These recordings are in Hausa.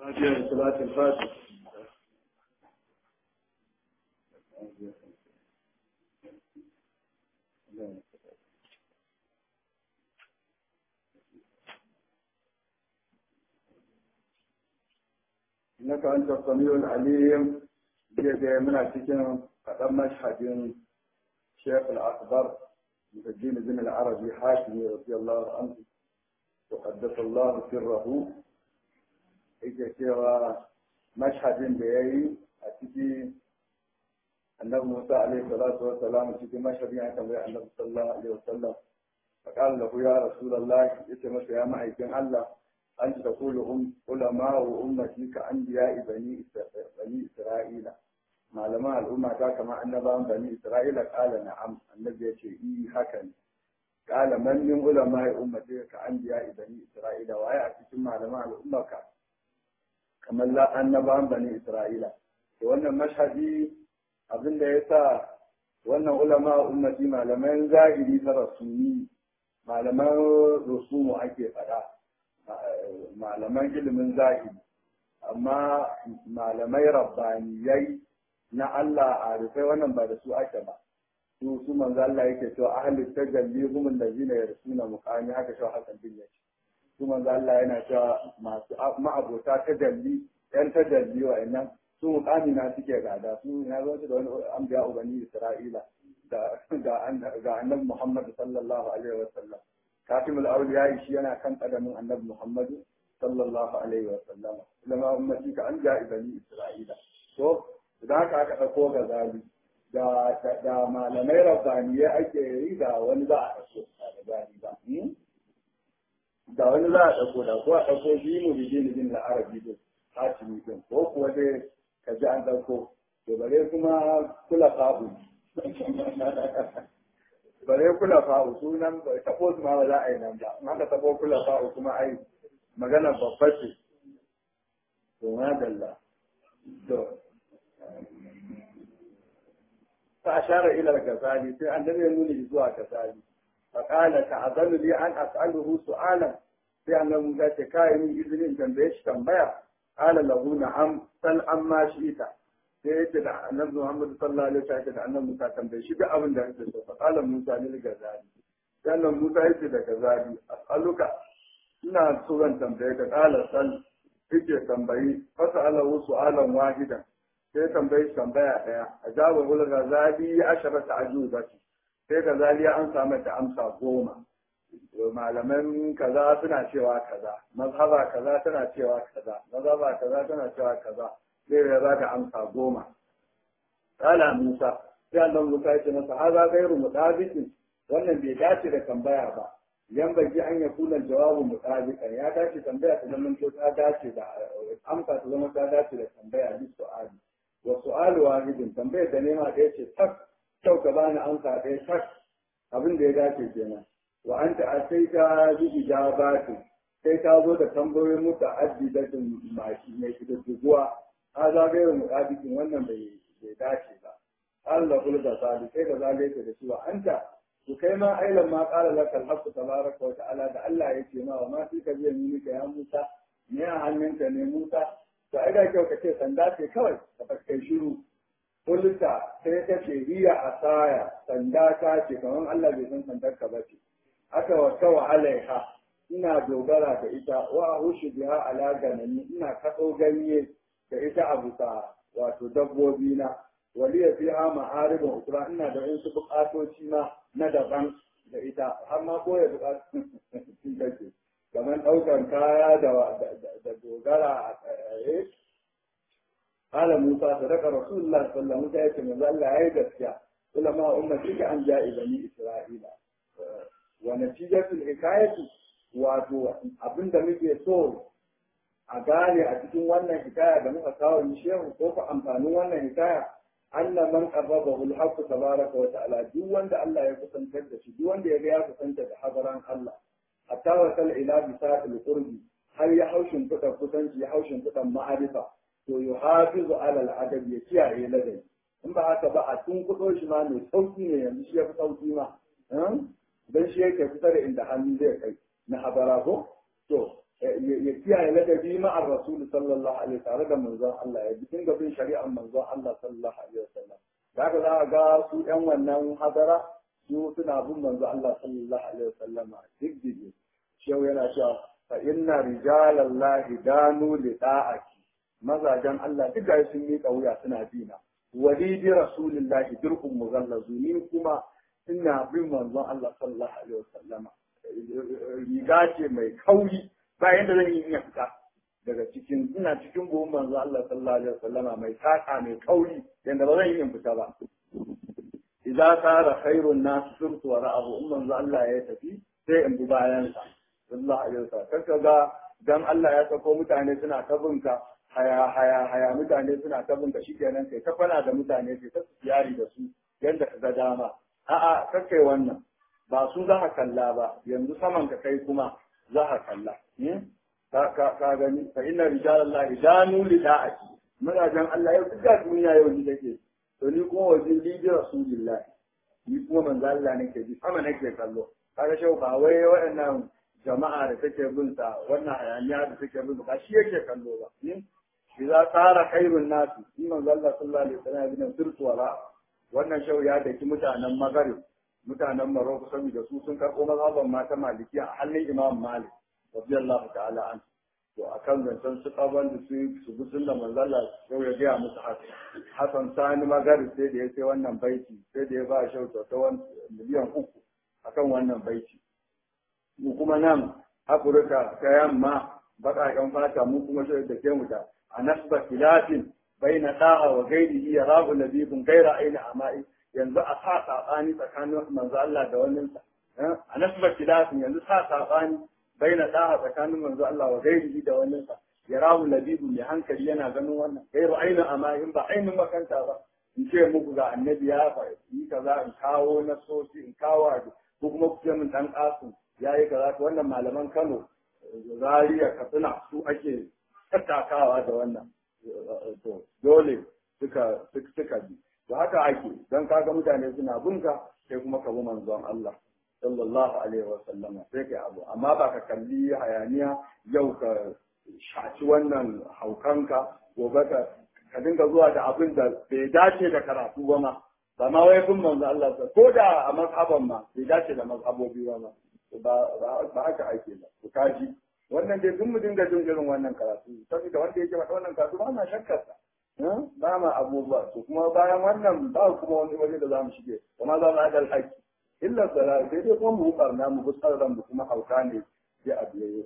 هذه صلاة الفاتح إنك أنت السميع العليم جاء من أتكلم قدم مشهد شيخ الأكبر مسجين بن العربي حاكم رضي الله عنه وقدس الله سره yake cewa mashhadin da ya yi a ciki annabi Musa alaihi salatu wa salam cikin mashhadin ya tambayi annabi sallallahu alaihi wa sallam fa qala lahu ya rasulullah yace masa ya ma'aikin Allah an ta kulu um ulama wa ummati ka anbiya bani bani isra'ila malaman al'umma ta kama annabawan bani isra'ila qala na'am annabi yace i haka ne qala man min ulama ummati ka anbiya bani isra'ila waye a cikin malaman al'umma ka kamar annabawan bani Isra'ila. Da wannan mashhadi abin da ya sa wannan ulama ummati malaman zahiri ta rasuni malaman rusumu ake faɗa malaman ilimin zahiri amma malamai rabbaniyai na Allah a rufai wannan ba da su ake ba su su manzo Allah yake cewa ahli tajalli hum allazina yarsuna muqami haka shi hakan bin yake su manzo Allah yana cewa masu ma'abota ta dalli yan ta dalli wa'annan su mukami na suke gada su na zo da wani anbiya ubani Isra'ila da ga annabi Muhammad sallallahu alaihi wa sallam katimul awliya shi yana kan kadamin annabi Muhammad sallallahu alaihi wa sallam lama ummati ka an ja bani Isra'ila to idan aka aka dauko ga zali da da malamai rabbaniyai ake yi da wani za a dauko da gani ba da wani za a ɗauko da ko a ɗauko shi mu bi jini bin la'arabi din hatimi din ko kuwa dai ka ji an ɗauko to bare kuma kula fa'u bare kula fa'u sunan taɓo su ma ba za a yi nan ba in aka taɓo kula fa'u kuma ai magana babba ce to ma dalla to fa ashara ila al-ghazali sai an dare nuni zuwa ghazali فقال تعذن لي أن أسأله سؤالا في أن موسى كاين إذن تنبيش تنبيع قال له نعم سل عما شئت sai da annabi Muhammad sallallahu alaihi wasallam da annabi Musa tambaye shi duk abin da yake so fa qala Musa lil gazali sannan Musa yake da gazali as'aluka ina so zan tambaye ka qala sal yake tambayi fa sa'alahu su'alan wahidan sai tambaye tambaya daya ajaba ul gazali asharata ajubati sai ka zaliya an samu ta amsa goma malaman kaza suna cewa kaza mazhaba kaza tana cewa kaza mazhaba kaza tana cewa kaza sai ya za ka amsa goma kala musa sai annan musa ya ce masa haza gairu mutabiqin wannan bai dace da tambaya ba yan baki an ya kula jawabu mutabiqan ya dace tambaya ta zama ko ta dace da amsa ta zama ta dace da tambaya bi su'ali wa su'alu wahidin tambaya da nema da yace tak kyau ka bani amsa ɗaya tak abin da ya dace kenan wa an ta sai ka ji ijabati sai ka zo da tambayoyin mutu addidatin maki mai kididduguwa a zagayar muƙabikin wannan bai dace ba Allah kula da sali sai ka zagaye ka da shi wa anta to kai ma ailan ma qala laka al-haqqu tabaraka wa ta'ala da Allah ya ce ma wa ma fi ka biya ni ka ya Musa ne a hannunka ne Musa to ai da kyau ka ce sanda ce kawai ka kai shiru kulta sai ta ce hiya asaya sanda ta ce kamar Allah bai san sandar ka ba ce aka wata wa alaiha ina dogara da ita wa hushu biha ala ganani ina kaɗo ganye da ita a bisa wato dabbobi na waliya fiha ma'aribin ukra ina da wasu buƙatoci ma na daban da ita har ma koya buƙatun take kamar ɗaukar kaya da dogara a tsaye قال موسى صدق رسول الله صلى الله عليه وسلم من الله هي gaskiya علماء أمتك عن جاء بني إسرائيل ونتيجة الحكاية wato abin da muke so a gane a cikin wannan hikaya da muka kawo ni shehu ko ku amfanin wannan hikaya Allah man qarrabahu al-haqq tabaraka wa ta'ala duk wanda Allah ya kusantar da shi duk wanda ya ga ya kusanta da hadaran Allah hatta wa sal ila bisatil qurbi har ya haushin kudan kusanci ya haushin kudan ma'arifa to yi hafizu alal adab ya kiyaye ladabi in ba haka ba a tun kudo shi ma mai sauki ne yanzu shi ya fi sauki ma don shi yake kusa da inda hannu zai kai na habara ko to ya kiyaye ladabi ma'ar rasul sallallahu alaihi tare da manzon Allah ya dinga bin shari'ar manzon Allah sallallahu alaihi wasallam da haka za a ga su ɗan wannan hadara su suna bin manzon Allah sallallahu alaihi wasallam duk dige shehu yana cewa fa inna rijalallahi danu li da'ati mazajen Allah duk da sun miƙa wuya suna bina walidi rasulillahi dirhum mughallazu ni kuma ina bin manzon Allah sallallahu alaihi wasallam riga ce mai kauri ba yadda zan yi iya fita daga cikin ina cikin buhun manzo Allah sallallahu alaihi wasallama mai saka mai kauri yanda ba zan yi in fita ba idza sara khairun nas surtu wa ra'ahu in manzo Allah ya tafi sai in bi bayan sa sallallahu alaihi wasallam kanka ga dan Allah ya sako mutane suna ta binka haya haya haya mutane suna ta binka shikenan kai ta fana da mutane kai ta yari da su yanda ka ga dama a'a kakkai wannan ba su za ka kalla ba yanzu saman ka kai kuma za ka kalla ka gani fa inna rijalallahi danu li da'ati mazajen Allah yau duk duniya yau ni take to ni kuma wajen lidi rasulillah ni kuma manzo Allah nake ji sama nake kallo kaga shau ba wai waɗannan jama'a da take bin sa wannan hayaniya da take bin ba shi yake kallo ba idza tsara khairun nasu in manzo Allah sallallahu alaihi wasallam ya bin sirtu wala wannan shau ya daki mutanen magarib mutanen Maroko saboda su sun karɓo mazhaban mata malikiya a hannun Imam Malik radiyallahu ta'ala an to akan zancen su kaban da su su bi sunna manzala yau ya gaya musu haka Hassan Sani Magari sai da ya sai wannan baiti sai da ya ba shau ta miliyan uku akan wannan baiti mu kuma nan Afirka ta yamma baƙaƙen fata mu kuma shi da ke mu da a nasba filafin baina da'a wa gairihi ya rabu labibun gaira aina ama'i yanzu a sa saɓani tsakanin manzo Allah da wannan a nasbar kilafin yanzu sa saɓani bai na ɗaha tsakanin manzo Allah wa gairihi da wannan sa ya rahu labibu mai hankali yana ganin wannan gairu ainihin amma in ba ainihin makanta ba in ce muku ga annabi ya yi kaza in kawo na sosi in kawo abu ko kuma ku ce min dan kasu ya yi kaza to wannan malaman Kano Zaria Katsina su ake tattakawa da wannan to dole suka suka bi to haka ake don kaga mutane suna bunka sai kuma ka bi manzon Allah sallallahu alaihi wa sallam sai kai abu amma ba ka kalli hayaniya yau ka shaci wannan haukanka gobe ka ka dinga zuwa da abin da bai dace da karatu ba ma ba ma wai bin manzo Allah ko da a mazhaban ma bai dace da mazhabobi ba ma ba ba haka ake ba ku kaji wannan dai duk mu dinga jin irin wannan karatu saboda wanda yake faɗa wannan karatu ba na shakkar sa ba ma abubuwa to kuma bayan wannan ba kuma wani waje da za mu shige kuma za mu adal haƙƙi illa sala sai dai kuma mu barna mu bi ran mu kuma hauka ne sai a biye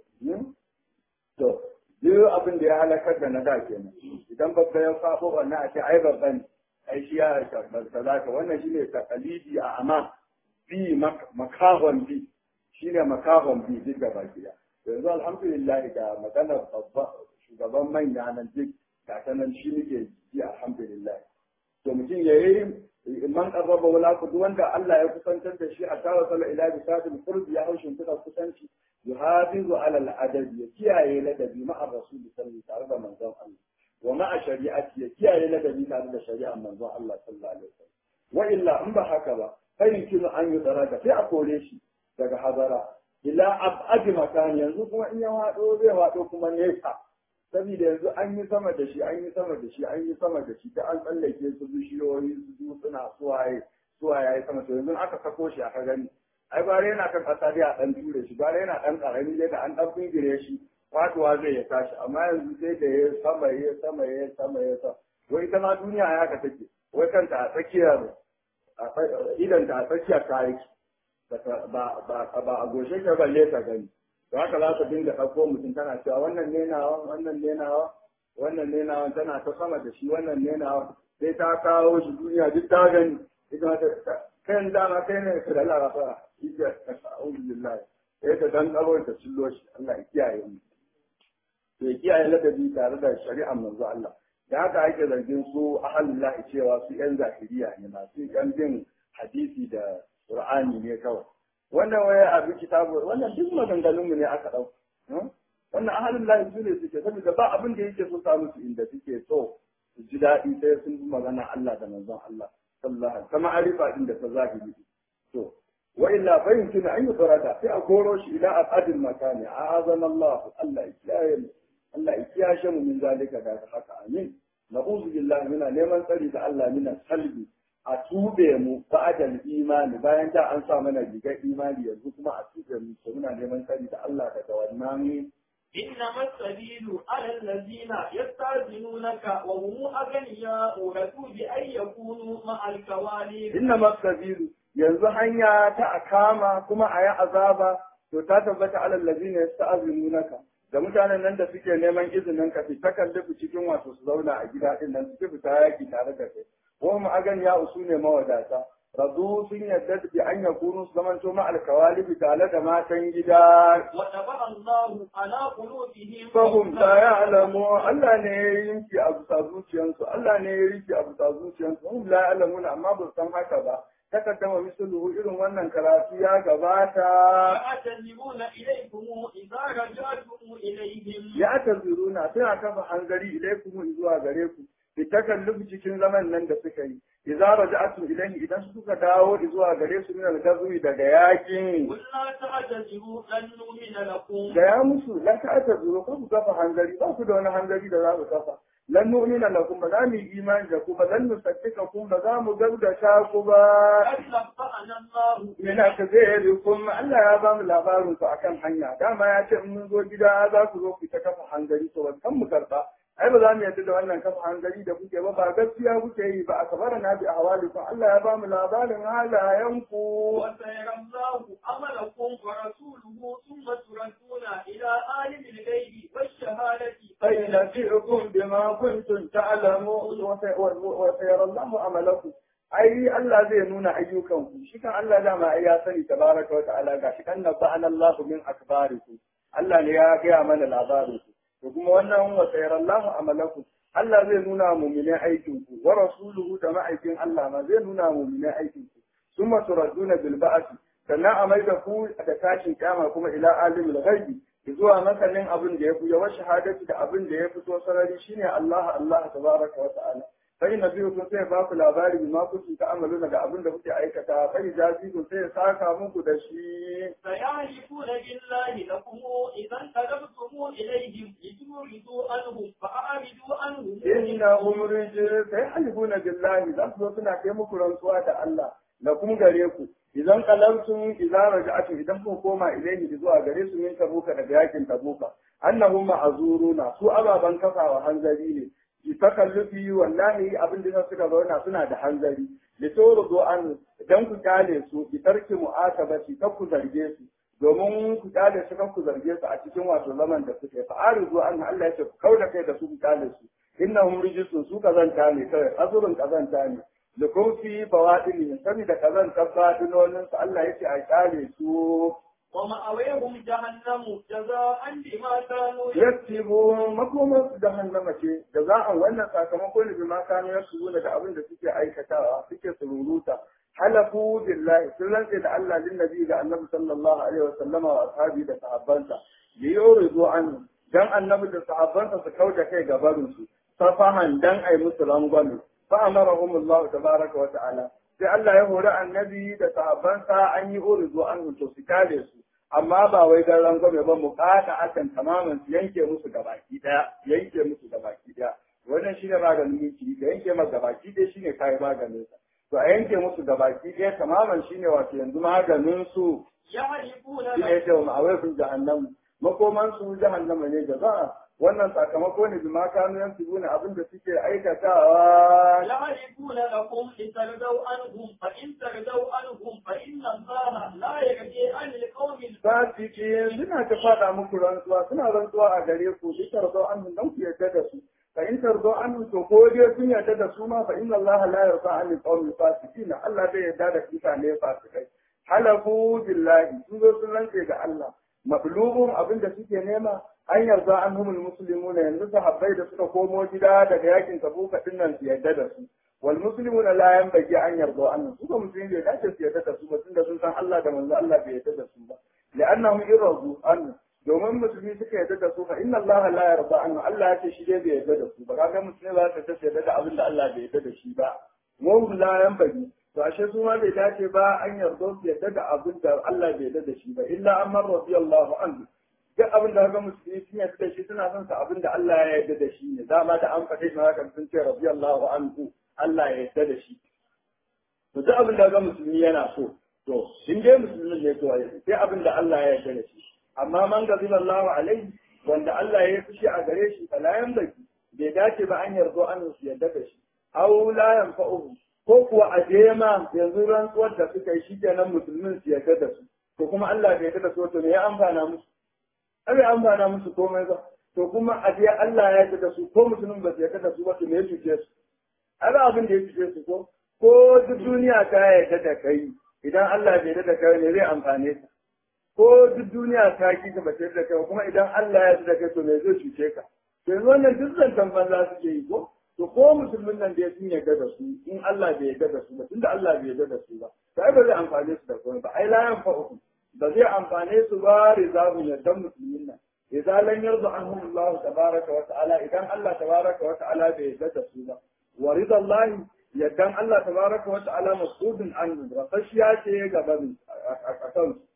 to duk abin da ya halakar da na da kenan idan babba ya faɗo wannan a ce ai babba ne ai shi ya sadaka wannan shine takalidi a amma bi makahon bi shine makahon bi duk da baki yanzu alhamdulillah ga maganar babba shugaban manya nan duk gata nan shi muke ji alhamdulillah to mutum ya yi man qarraba wala ku wanda Allah ya kusantar da shi a tawa sala ila bisadil qurb ya haushin tuka kusanci yuhafizu ala al-adab ya kiyaye ladabi ma'a rasul sallallahu tare da manzon Allah wa ma'a shari'ati ya kiyaye ladabi tare da shari'ar manzon Allah sallallahu alaihi wasallam wa illa in ba haka ba fa yumkinu an yudraka sai a kore shi daga hadara ila ab'ad makan yanzu kuma in ya wado zai wado kuma nesa saboda yanzu an yi sama da shi an yi sama da shi an yi sama da shi ta an tsallake su bishiyoyi su dutsuna suwaye suwaye ya yi sama to yanzu aka sako shi aka gani ai bare yana kan kasa dai a dan ture shi bare yana dan karami dai da an dan bingire shi fatuwa zai ya tashi amma yanzu sai da ya sama ya sama ya sama ya sama wai ita ma duniya ya ka take wai kanta a tsakiyar idan ta a tsakiyar kayan ba ba a goshe ka balle ta gani to haka za ka dinga ɗauko mutum tana cewa wannan ne nawa wannan ne nawa wannan ne nawa tana ta sama da shi wannan ne nawa sai ta kawo shi duniya duk ta gani ita ta kai dama kai ne ka da larafa ita alhamdulillah sai ta dan tsaro ta cillo shi Allah ya kiyaye mu to ya kiyaye ladabi tare da shari'ar manzo Allah da haka ake zargin su ahalullah cewa su yan zahiriya ne masu yan bin hadisi da qur'ani ne kawai wannan waya abin kitabu wannan duk maganganun mu ne aka dau wannan ahalin lahi su ne suke saboda ba abin da yake so sa musu inda suke so su ji daɗi sai sun bi magana Allah da manzon Allah sallallahu alaihi wasallam arifa din da ta zahiri to wa illa fa yumkinu an yufarada sai a koro shi ila abadil makani a'azana Allah Allah ya kiyaye mu Allah ya kiyashe mu min zalika da haka amin na'udhu billahi muna neman tsari da Allah mina salbi a tube mu ba'dal imani bayan da an sa mana rigar imani yanzu kuma a tube mu to muna neman tsari da Allah daga wannan إنما السبيل على الذين يستأذنونك وهم أغنياء رضوا بأن يكونوا مع الكوالب inna masabilu yanzu hanya ta akama kuma a yi azaba to ta tabbata alal ladina yasta'zinunaka da mutanen nan da suke neman izinin ka fita kallifu cikin wato su zauna a gida din nan suke fita yaki tare da kai ko mu agan ya usu ne mawadata radu sun yadda bi an yakunu su zamanto ma alkawalibi tare da matan gida وطبع الله على قلوبهم fahim ta ya alamu Allah ne ya yanki a bisa zuciyansu Allah ne ya yanki a bisa zuciyansu hum la ya'lamuna amma ba su san haka ba takaddama misluhu irin wannan karatu ya gabata يعتذرون إليكم إذا رجعتم إليهم ya taziruna suna kafa hangari ilaikum zuwa gare ku bi takalluf cikin zaman nan da suka yi idza raja'tum ilayhi idan suka dawo zuwa gare su min al-gazwi daga yakin قل لا تعتذروا لن نؤمن لكم da ya musu la ta'tazuru ka ku kafa hangari ba ku da wani hangari da za ku kafa lan nu'mina lakum ba za mu yi imani da ku ba lan nusaddiqakum ba za mu gaudata ku ba قد نبأنا الله yana ka zai kuma Allah ya ba mu labarin ku akan hanya dama ya ce in mun zo gida za ku zo ku ta kafa hangari to kan mu karba ai ba za mu yarda da wannan kafa hangari da kuke ba ba gaskiya kuke yi ba a kabara na bi ahwalikum Allah ya ba mu labarin halayen ku وسيرى الله عملكم ورسوله ثم تردون إلى عالم الغيب والشهادة فينبئكم بما كنتم تعلمون وسيرى الله عملكم ai Allah zai nuna ayyukanku shi kan Allah dama ai ya sani tabaraka wa ta'ala ga shi kan nabana Allah min akbarikum Allah ne ya gaya mana labarin ku to kuma wannan wa sayarallahu amalakum Allah zai nuna mu'minin aikin ku wa rasuluhu da ma'aikin Allah ma zai nuna mu'minin aikin ku summa turadduna bil ba'thi sannan a mai da ku da tashin kyama kuma ila alimul ghaibi zuwa masanin abin da ya fi yawa shahadati da abin da ya fito sarari shine Allah Allah tabaraka wa ta'ala sai na biyu kun sai ba ku labari ma kuke ta amaluna da abin da kuke aikata sai jazi kun sai saka muku da shi سيعرفون بالله لكم إذا انقلبتم إليهم لتوردوا عنهم فأعرضوا عنهم innahum rijal sai halifuna billahi za su zo suna kai muku rantsuwa da Allah da kuma gare ku idan qalamtum idza raja'tum idan kun koma ilayhi zuwa gare su min tabuka daga yakin tabuka annahum ma'zuruna su ababan kafawa hanzari ne ki takallufi wallahi abin da suka zauna suna da hanzari li tawrudu an idan ku kale su ki tarki mu'atabati kar ku zarge su domin ku kale su kar ku zarge su a cikin wato zaman da suke fa arizu an Allah ya ce ku kauda kai da su ku kale su innahum rijisun su kazanta ne kawai azurin kazanta ne da kun fi bawaɗin saboda kazanta fadinonin su Allah ya ce a kale su ومأويهم جهنم جزاء بما كانوا yaktibu makomar su jahannama ce da za a wannan sakamako ne bi ma kanu yaksubuna da abin da suke aikatawa suke sururuta halafu billahi sun rantse da Allah lin nabi ga annabi sallallahu alaihi wasallama wa ashabi da sahabbansa bi yuridu an dan annabi da sahabbansa su kauda kai ga barin su safahan dan ai musu rangwame fa amarahum Allah tabaraka wa ta'ala sai Allah ya hori annabi da sahabbansa an yi uridu an to su kare su amma ba wai dan rangwame ba mu kada akan tamamin su yanke musu gabaki daya yanke musu gabaki daya wannan shine maganin miki da yanke masa gabaki daya shine kai maganin sa to a yanke musu gabaki daya tamamin shine wato yanzu maganin su يعرفون shine yake wa ma'awai fi jahannam makoman su jahannama ne jaza wannan sakamako ne bima kanu yansubuna abin da suke aikatawa يعرفون لكم لترضوا عنهم فإن ترضوا عنهم فإن الله لا يرضي عن القوم fasiki suna ta faɗa muku rantsuwa suna rantsuwa a gare ku bi tarzo an dan ku yarda da su fa in tarzo an to ko dai kun yarda da su ma fa inna allaha la yarda an qawmi fasikin Allah bai yarda da mutane fasikai halafu billahi sun zo sun rantse ga Allah mablubun abin da suke nema an yarda an humul muslimuna yanzu sahabbai da suka komo gida daga yakin tabuka din nan su yarda da su wal muslimuna la yanbaghi an yarda an su ba musulmi bai dace su yarda da su ba tunda sun san Allah da manzo Allah bai yarda da su ba لأنهم يرضوا عنه domin musulmi suka yarda da su fa inna Allah la yarda anhu Allah ya ce shi dai bai yarda da su ba kaga musulmi ba ta tace yarda da abin da Allah bai yarda da shi ba mu la yan bari to ashe su ma bai dace ba an yarda su yadda da abin da Allah bai yarda da shi ba illa amma radiyallahu anhu duk abin da ga musulmi sun yarda da shi suna son sa abin da Allah ya yarda da shi ne dama da an faɗe shi haka sun ce radiyallahu anhu Allah ya yarda da shi to duk abin da ga musulmi yana so to in dai musulmin ne to sai abin da Allah ya yarda da shi amma man gaziba Allahu alaihi wanda Allah ya fushi a gare shi fala yanbaki bai dace ba an yarda an su yarda da shi aw la yanfa'uhu ko kuwa a je ma yanzu rantsuwar da suka yi shi kenan musulmin su yarda da su to kuma Allah bai yarda da su to me ya amfana musu bai amfana musu komai ba to kuma a je Allah ya yarda da su ko musulmin ba su yarda da su ba to me ya cuce su ai abin da ya cuce su ko ko duk duniya ta yarda da kai idan Allah bai yarda da kai ne zai amfane ka ko duk duniya ta ki ka ba ta yarda da kai kuma idan Allah ya yarda da kai to me zai cuce ka to yanzu wannan duk zantan banza suke yi ko to ko musulmin nan da sun yarda da su in Allah bai yarda da su ba tunda Allah bai yarda da su ba sai ba zai amfane su da komai ba ai la yanfa'uhum ba zai amfane su ba rizahu yardan musulmin nan idan lan yarda anhum Allah tabaraka wa ta'ala idan Allah tabaraka wa ta'ala bai yarda da su ba wa ridallahi yardan Allah tabaraka wa ta'ala masudun an rafashiya ce gaban a kan su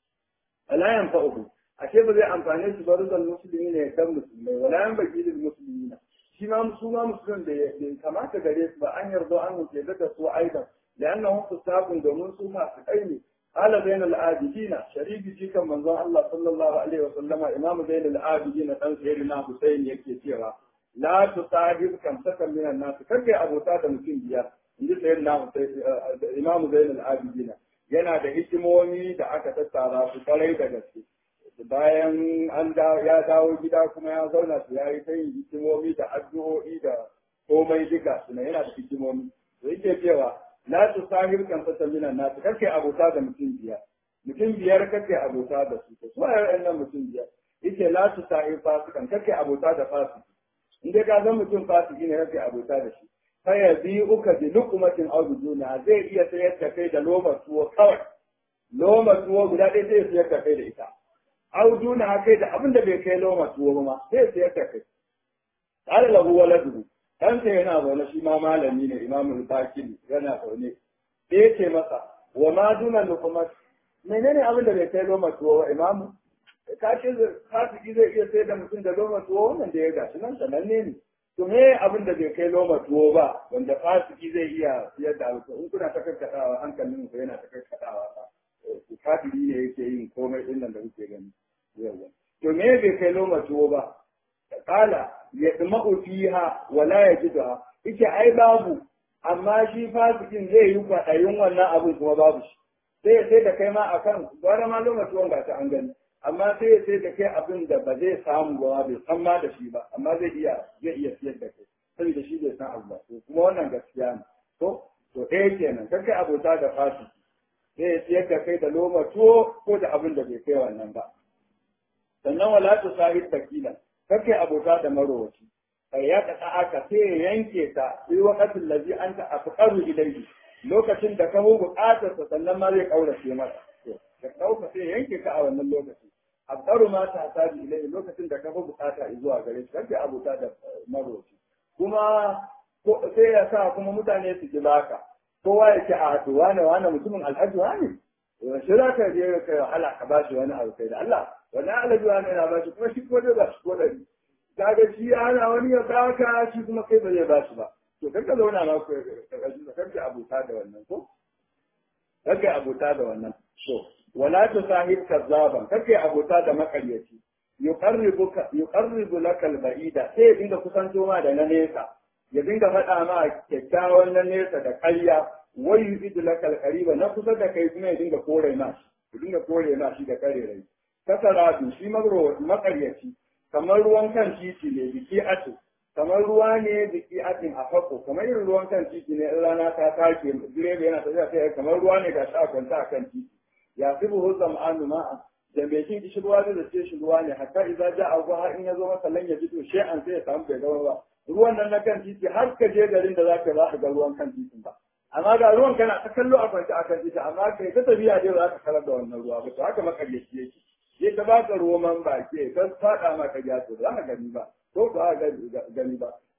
la yanfa'uhum ashe ba zai amfane su ba rizal musulmi ne yardan musulmai wala yanbaghi lil muslimina shi ma su ma musulun da ya kamata gare su ba an yarda an wuce da su aidan da annahum fusaqun domin su masu kai ne ala bainal abidina sharifi shi kan manzon Allah sallallahu alaihi wa sallama imamu bainal abidina dan sayyidina Husayn yake cewa la tusahib kam sakan minan nas kake abota da mutum biyar inji sayyidina Husayn imamu bainal abidina yana da hikimomi da aka tattara su kwarai da gaske bayan an ya dawo gida kuma ya zauna su yayi ta yin hikimomi da addu'o'i da komai duka suna yana da hikimomi to yake cewa la tu sahir kan fata mina na ta kake abota da mutum biyar mutum biyar kake abota da su to su ayar nan mutum biyar yake la tu sahir fasikan kake abota da fasiki in dai ka san mutum fasiki ne kake abota da shi fa ya bi uka bi luqmatin aw biduna zai iya sayar da kai da loma tuwo kawai loma tuwo guda ɗaya zai sayar da kai da ita audu na kai da abin da bai kai loma tuwo ba ma sai siyar da kai qala lahu waladu dan sai yana zaune shi ma malami ne imamul bakir yana zaune sai ya ce masa wa ma duna lukumat menene abin da bai kai loma tuwo ba imamu ka ce fasiki zai iya sayar da mutum da loma tuwo wannan da ya gashi nan sananne ne to me abin da bai kai loma tuwo ba wanda fasiki zai iya siyar da abu in kuna ta karkatawa hankalin ku yana ta karkatawa ba kafiri ne yake yin komai din nan da kuke gani yawa to me bai kai loma tuwo ba kala ya dma'u fiha wala yajidha yace ai babu amma shi fasikin zai yi kwaɗayin wannan abin kuma babu shi sai sai da kai ma akan gwara ma loma tuwon ga ta an gani amma sai sai da kai abin da ba zai samu ba bai san ma da shi ba amma zai iya zai iya siyar da kai saboda shi bai san abu ba kuma wannan gaskiya ne to to ɗaya kenan kai abota da fasiki sai ya siyar da kai da loma tuwo ko da abin da bai kai wannan ba. Sannan wala tu sahib bakila, kake abota da marowaci. Kai ya kasa aka sai ya yanke ta sai wakatin lazi an ta afqaru ilayhi lokacin da ka hu buƙatar sa sannan ma zai kaurace masa. Da kauka sai ya yanke ka a wannan lokaci. Afqaru ma ta tabi ilayhi lokacin da ka hu buƙata zuwa gare shi kake abota da marowaci. Kuma sai ya sa kuma mutane su ji baka. kowa ya ce a to wane wane mutumin alhaji wane shi za ka je ka wahala ka ba shi wani abu kai da Allah wani alhaji wane yana ba shi kuma shi ko dai ba shi ko dari kaga shi ana wani ya baka shi kuma kai ba zai ba shi ba to kar ka zauna ma ku kar ka abuta da wannan ko kar ka abuta da wannan to wala tu sahib kazzaban kar ka abuta da makaryaci yuqarribuka yuqarribu laka al-ba'ida sai ya dinga kusanto ma da na nesa ya dinga faɗa ma kyakkyawan na nesa da ƙarya wai yuzidu laka alqariba na kusa da kai kuma ya dinga kore ma shi ya dinga kore ma shi da karerai kasaratu shi magro makaryaci kamar ruwan kan titi ne biki atu kamar ruwa ne biki atin a fako kamar irin ruwan kan titi ne in rana ta take direba yana tafiya sai kamar ruwa ne ga shi a kwanta a kan titi ya fi buhu zam'anu ma'a da mai jin kishi ruwa zai zace shi ruwa ne hatta idan ja a har in ya zo masa lan ya fito an sai ya samu bai gaba ba ruwan nan na kan titi har ka je garin da za ka za ka ga ruwan kan titin ba amma ga ruwan kana ta kallo a kwance a kan titi amma kai ta tafiya dai za ka karar da wannan ruwa ba to haka makaryaci yake sai ta ba ka roman baki ka faɗa maka ya to za ka gani ba ko ba ka gani ba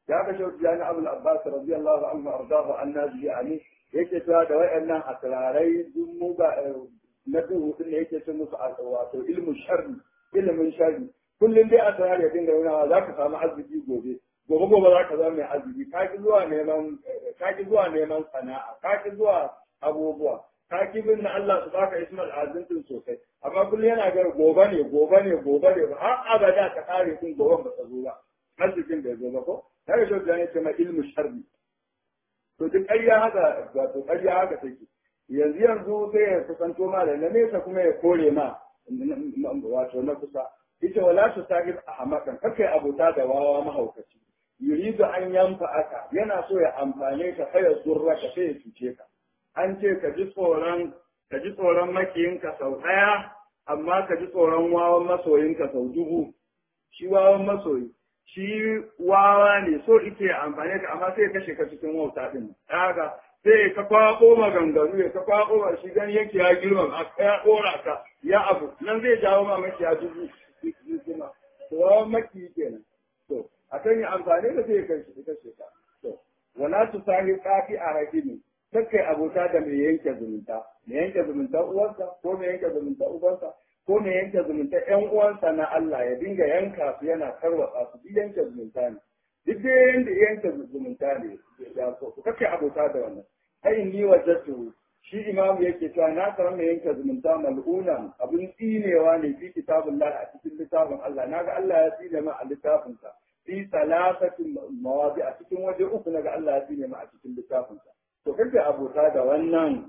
ya ga shauki jani abul abbas radiyallahu anhu ardahu annabi ani yake cewa da wayannan asrarai duk mu ba na duhu din da yake cin musu wato ilmu sharri ilmin sharri kullum dai asrar ya dinga yana za ka samu arziki gobe gobe gobe za ka zama mai arziki ka ki zuwa neman ka ki zuwa neman sana'a ka ki zuwa abubuwa ka ki bin na Allah su baka ismal azintin sosai amma kullum yana ga gobe ne gobe ne gobe ne har abada ka kare kun gobe ba ta zo ba arzikin da ya zo ba ko kaga shi da ne ce ma ilmu sharri to duk ƙarya haka wato ƙarya haka take yanzu yanzu sai ya kusanto ma da na nesa kuma ya kore ma wato na kusa ita wala su sahib ahmakan kakai abota da wawa mahaukaci yuridu an yanfa aka yana so ya amfane ka kai ya zurra ka sai ya cuce ka an ce ka ji tsoron ka ji tsoron makiyinka sau ɗaya amma ka ji tsoron wawan masoyinka sau dubu shi wawan masoyi shi wawa ne so ike amfani ka amma sai kashe ka cikin wauta din haka sai ka kwako maganganu ya ka kwako ba shi gani yake ya girma a ya dora ka ya abu nan zai jawo ma maki ya dubu kuma to wawan maki kenan to akan yi amfani da sai kashe kashe ka to wala tu sahi qafi a hakimi kai abota da mai yanke zumunta mai yanke zumunta uwarsa ko mai yanke zumunta ubansa ko mai yanke zumunta ƴan uwansa na Allah ya dinga yanka su yana tarwatsa su duk yanke zumunta ne duk dai yanda yanke zumunta ne ya so ku kake abota da wannan ai ni wajatu shi imamu yake cewa na samu mai yanke zumunta mal'una abin tsinewa ne fi kitabullah a cikin littafin Allah naga Allah ya tsine ma a littafinsa fi salasatin mawadi a cikin waje uku naga Allah ya tsine ma a cikin littafinsa to kake abota da wannan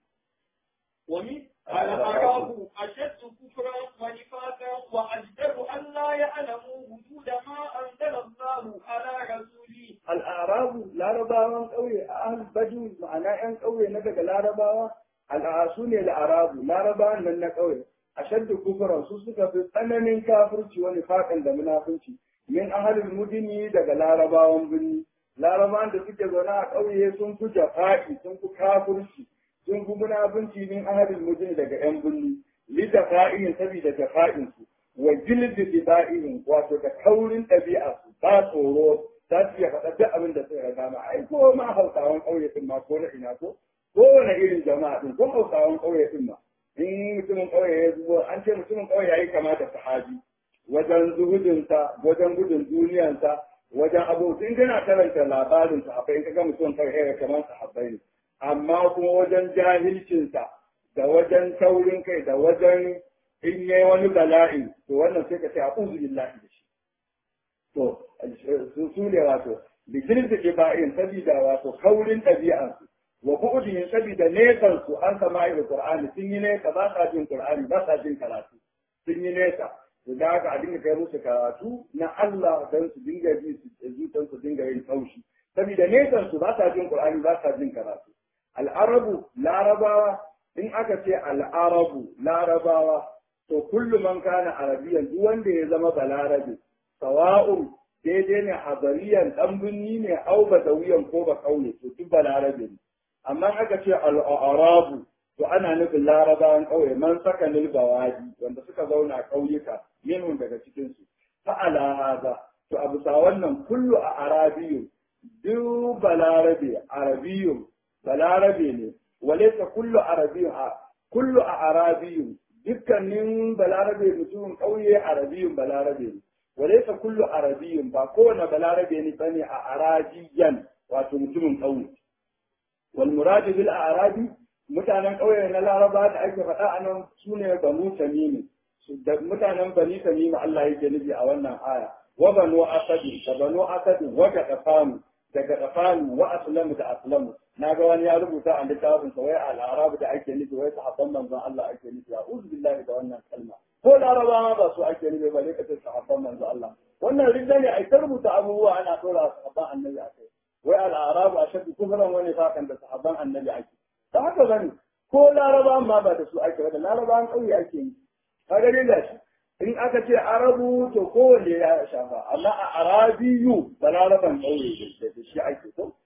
ومن الأعراب أشد كفرا ونفاقا وأجدر أن لا يعلموا وجود ما أنزل الله على رسوله الأعراب لا رباوان قوي أهل بجو معناه أن قوي ندق لا رباوة الأعسون الأعراب لا رباوان من قوي أشد كفرا سوسك في tsananin kafirci wani fakan da munafunci min ahalin mudini daga larabawan birni larabawan da suke zaune a ƙauye sun fi jafa'i sun fi kafirci sun fi munafunci min ahadin mujin daga yan bulli li dafa'in saboda dafa'in su wa jildi difa'in wato da kaurin ɗabi'a su ba tsoro za su iya faɗa duk abin da suka dama ai ko ma hausawan ƙauye din ma ko na ina ko kowane irin jama'a din ko hausawan ƙauye din ma in mutumin ƙauye ya zuwa an ce mutumin ƙauye ya yi kama da sahabi wajen zuhudinsa wajen gudun duniyansa wajen abubuwa in kana karanta labarin sahabbai in ka ga mutum ƙauye kamar sahabbai ne amma kuma wajen jahilcinsa da wajen taurin kai da wajen in yi wani bala'i to wannan sai ka ce a uzu billahi da shi to su ne wato bikin da ke ba'in sabida wato kaurin ɗabi'ansu wa bu'udin sabida nesan su an sama da qur'ani sun yi nesa ba sa jin qur'ani ba sa jin karatu sun yi nesa da haka a dinga kai musu karatu na Allah don su dinga ji su zutan su dinga yin taushi sabida nesan su ba sa jin qur'ani ba sa jin karatu al'arabu larabawa in aka ce al'arabu larabawa to kullu man kana arabiyan duk wanda ya zama balarabe sawa'un daidai ne hadariyan dan binni ne au badawiyan ko ba kauye to duk balarabe ne amma aka ce al'arabu to ana nufin larabawan kauye man saka nil bawadi wanda suka zauna kauyuka minhum daga cikin su fa ala hada to abu sa wannan kullu a arabiyu duk balarabe arabiyun balarabe ne walaisa kullu arabiyun a kullu a arabiyun dukkanin balarabe mutumin ƙauye arabiyun balarabe ne walaisa kullu arabiyun ba kowane balarabe ne bane a arabiyan wato mutumin ƙauye wal muradu bil arabi mutanen ƙauye na laraba da ake faɗa a nan su ne banu tamimi da mutanen bani tamimi Allah yake nufi a wannan aya wa banu asadi da banu asadi wa ga daga tsakanin wa aslamu da aslamu na ga wani ya rubuta a littafin sa wai al-arab da ake nufi wai sahabban manzon Allah ake nufi a uzu billahi da wannan kalma ko laraba ma ba su ake nufi ba ne kace sahabban manzon Allah wannan rinda ne ai ta rubuta abubuwa ana dora sahabban annabi a kai wai al-arab ashaddu kufran wani fakan da sahabban annabi ake da haka bane ko laraba ma ba da su ake ba da larabawan kauye ake yi kaga dai gashi in aka ce arabu to kowanne ya shafa amma a arabiyu balaraban ƙauye da shi ake so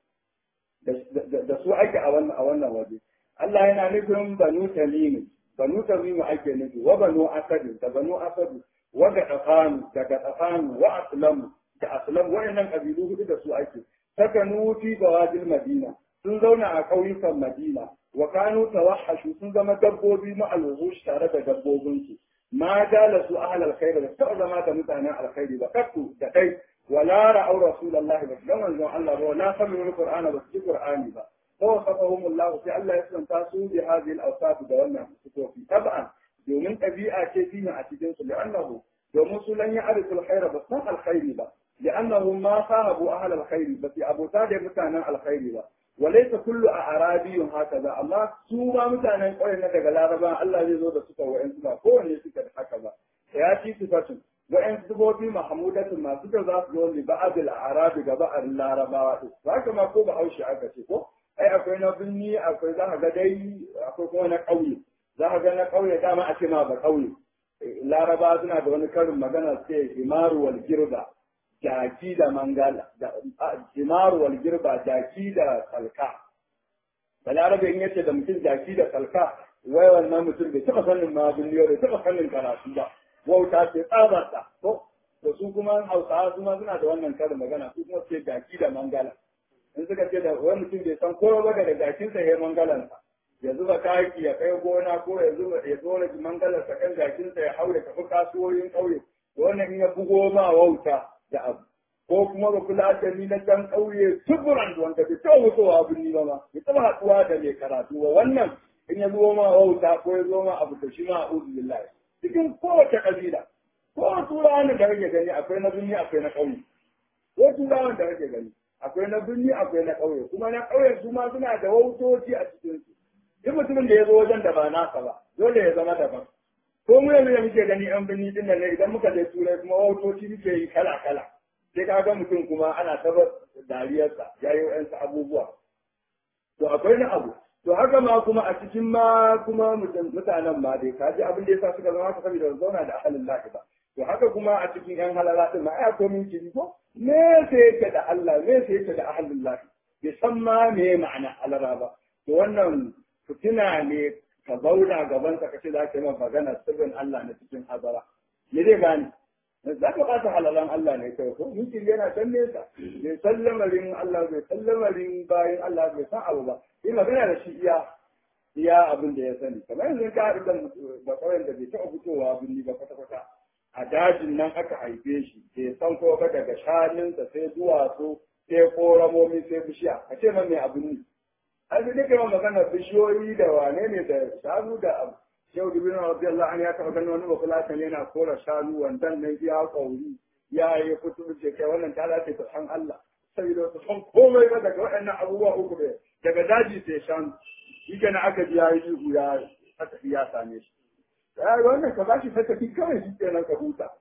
da su ake a wannan a wannan waje Allah yana nufin banu tamimu banu tamimu ake nufi wa banu asadu da banu asadu wa ga tsafanu daga tsafanu wa aslamu da aslam wayannan kabilu hudu da su ake sakanu fi bawadil madina sun zauna a ƙauyukan madina wa kanu tawahashu sun zama dabbobi ma alwuhush tare da dabbobinsu ma dala su ahal alkhair da ta zama da mutanen alkhairi ba kattu da kai wala ra'aw rasulullahi ba dan manzon Allah ba wala sami'u alqur'ana ba su qur'ani ba ko safahum Allah sai Allah ya santa su bi hadhihi al-awsaf da wannan sifofi tab'an domin ɗabi'a ce fihi a cikin su li'annahu domin su lan ya'rifu alkhair ba san alkhairi ba li'annahum ma sahabu ahal alkhair ba fi abota da mutanen alkhairi ba وليس كل أعرابي هكذا أما سوما متانا قوي نتاك العرباء الله يزود سكا وإن سكا كون يسكا هكذا يأتي صفة وإن سكا في محمودة ما سكا ذات دون لبعض الأعراب قبع العرباء فهكما كوبا أو شعاك شكو أي أكوي نبني أكوي ذا غدي أكوي كون قوي ذا غدي قوي داما أتما بقوي العرباء سنا دون كرم مغانا سي همار والجربة jaki da mangala jimar wal girba jaki da salka balarabe in yace da mutum jaki da salka wai wannan mutum bai taɓa sanin ma duniya bai taɓa sanin karatu ba wauta ce tsabarta ko da su kuma hausawa su ma suna da wannan karin magana su kuma ce jaki da mangala in suka ce da wani mutum bai san kowa ba da jakinsa ya mangalansa ya zuba taki ya kai gona ko ya zuba ya zo da mangalarsa kan jakinsa ya haure tafi kasuwoyin ƙauye wannan in ya bugo ma wauta da abu ko kuma ba kula da ni na can ƙauye tuburan wanda bai taɓa mutuwa abin ni ba ma bai taɓa haɗuwa da mai karatu ba wannan in ya zo ma wauta ko ya zo ma abu da shi ma a'udhu billahi cikin kowace ƙabila ko turawan da kake gani akwai na birni akwai na ƙauye ko turawan da kake gani akwai na birni akwai na ƙauye kuma na ƙauye su ma suna da wautoci a cikin su duk mutumin da ya zo wajen da ba nasa ba dole ya zama daban ko mu yanzu da muke gani yan birni din nan ne idan muka je turai kuma wautoci muke yi kala kala sai ka ga mutum kuma ana tabar dariyarsa ya yi wa'yansu abubuwa to akwai na abu to haka ma kuma a cikin ma kuma mutanen ma dai ka ji abin da yasa suka zama haka saboda zauna da ahalin lahi ba to haka kuma a cikin yan halala din ma ai akwai min kiri ko me sai yake da Allah me sai yake da ahalin lahi bai san ma me ma'ana alara ba to wannan fitina ne ka zauna gaban ka kace za ka yi magana sirrin Allah na cikin hazara me zai gane za ka ɓata halalan Allah ne kai ko mutum yana can nesa bai san lamarin Allah bai san lamarin bayan Allah bai san abu ba yi magana da shi iya iya abin da ya sani kamar yanzu ka haɗu da da ƙauyen da bai taɓa fitowa birni ba kwata kwata a dajin nan aka haife shi bai san ko ba daga shanunsa sai duwatsu sai koramomi sai bishiya a ce man mai abin ne an fi duka yawan magana bishiyoyi da wane ne da shanu da abu yau da bin rabbi Allah an ya taɓa ganin wani bafulatan yana kora shanu wandan nan ya kauri ya yi kutu ce kai wannan ta dace ta san Allah saboda su san komai ba daga waɗannan abubuwa uku ne daga daji sai shanu shi kenan aka ji ya yi ihu ya tafi ya same shi ya ga wannan ka bashi tafi kawai shi kenan ka huta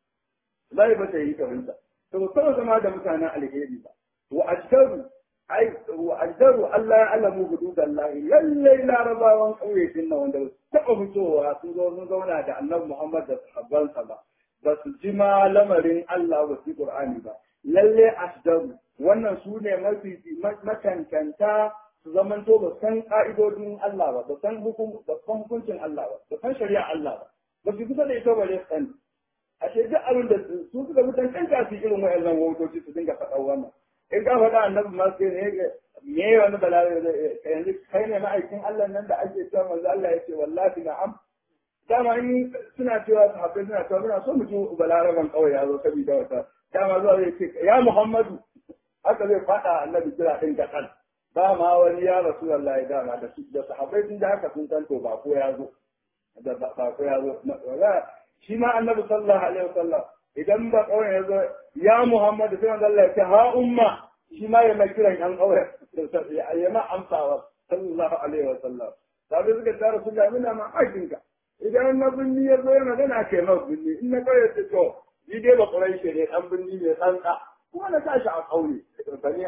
zai ba ta yi ka huta to ba zama da mutanen alheri ba wa ajdaru ai wa ajdaru Allah ya alamu hududallahi lallai larabawan ƙauye din nan wanda taɓa fitowa sun zo sun zauna da annabi Muhammad da sahabbansa ba ba su ji ma lamarin Allah ba su Qur'ani ba lalle asdaru wannan su ne mafi makankanta su zamanto ba san ka'idodin Allah ba ba san hukum ba san hukuncin Allah ba ba san shari'a Allah ba ba su kusa da ita bare san ashe duk abin da su suka mutan kanta su irin wa'annan wutoci su dinga faɗa wannan in ka faɗa annabi ma sai ne me wani bala'i yanzu kai ne ma'aikin Allah nan da ake cewa manzo Allah ya ce wallahi na'am dama in suna cewa sahabbai suna cewa muna so mu ji balaraban kawai ya zo saboda wata dama zuwa zai ce ya Muhammadu haka zai faɗa annabi kira ɗin kaɗan ba ma wani ya rasu wallahi dama da su da sahabbai sun da haka sun san to ba ko ya zo da ba ko ya zo shi ma annabi sallallahu alaihi wasallam idan ba kawai ya zo ya Muhammadu sai wanda Allah ya ce ha umma shi ma ya mai kiran yan kawai ya ma amsawa sallallahu alaihi wasallam sabai suka tara su ga mina ma aikinka idan na binni ya zo yana gana kai ma binni in na kawai ce to ni dai ba kurai shi ne dan binni mai tsantsa kuma na tashi a kauye bane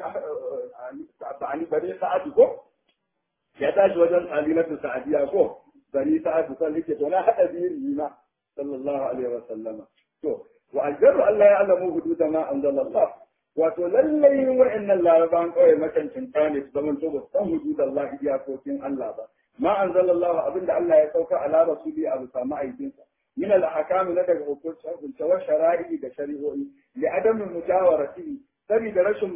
bani bani sa'adu ko ya tashi wajen alimatu sa'adiya ko bani sa'adu sai yake to na hada biyu ni ma sallallahu alaihi wasallam to wa aljaru Allah ya alamu hududa ma anzalallah wato lallai wa'annan laraban kawai makancin ne su zaman to ba san hududallahi iyakokin Allah ba ma anzalallahu abinda Allah ya sauka ala rasuli a bisa ma'aikinsa min al-ahkam na daga hukunce wa shara'i da shari'o'i li adamin mujawarati saboda rashin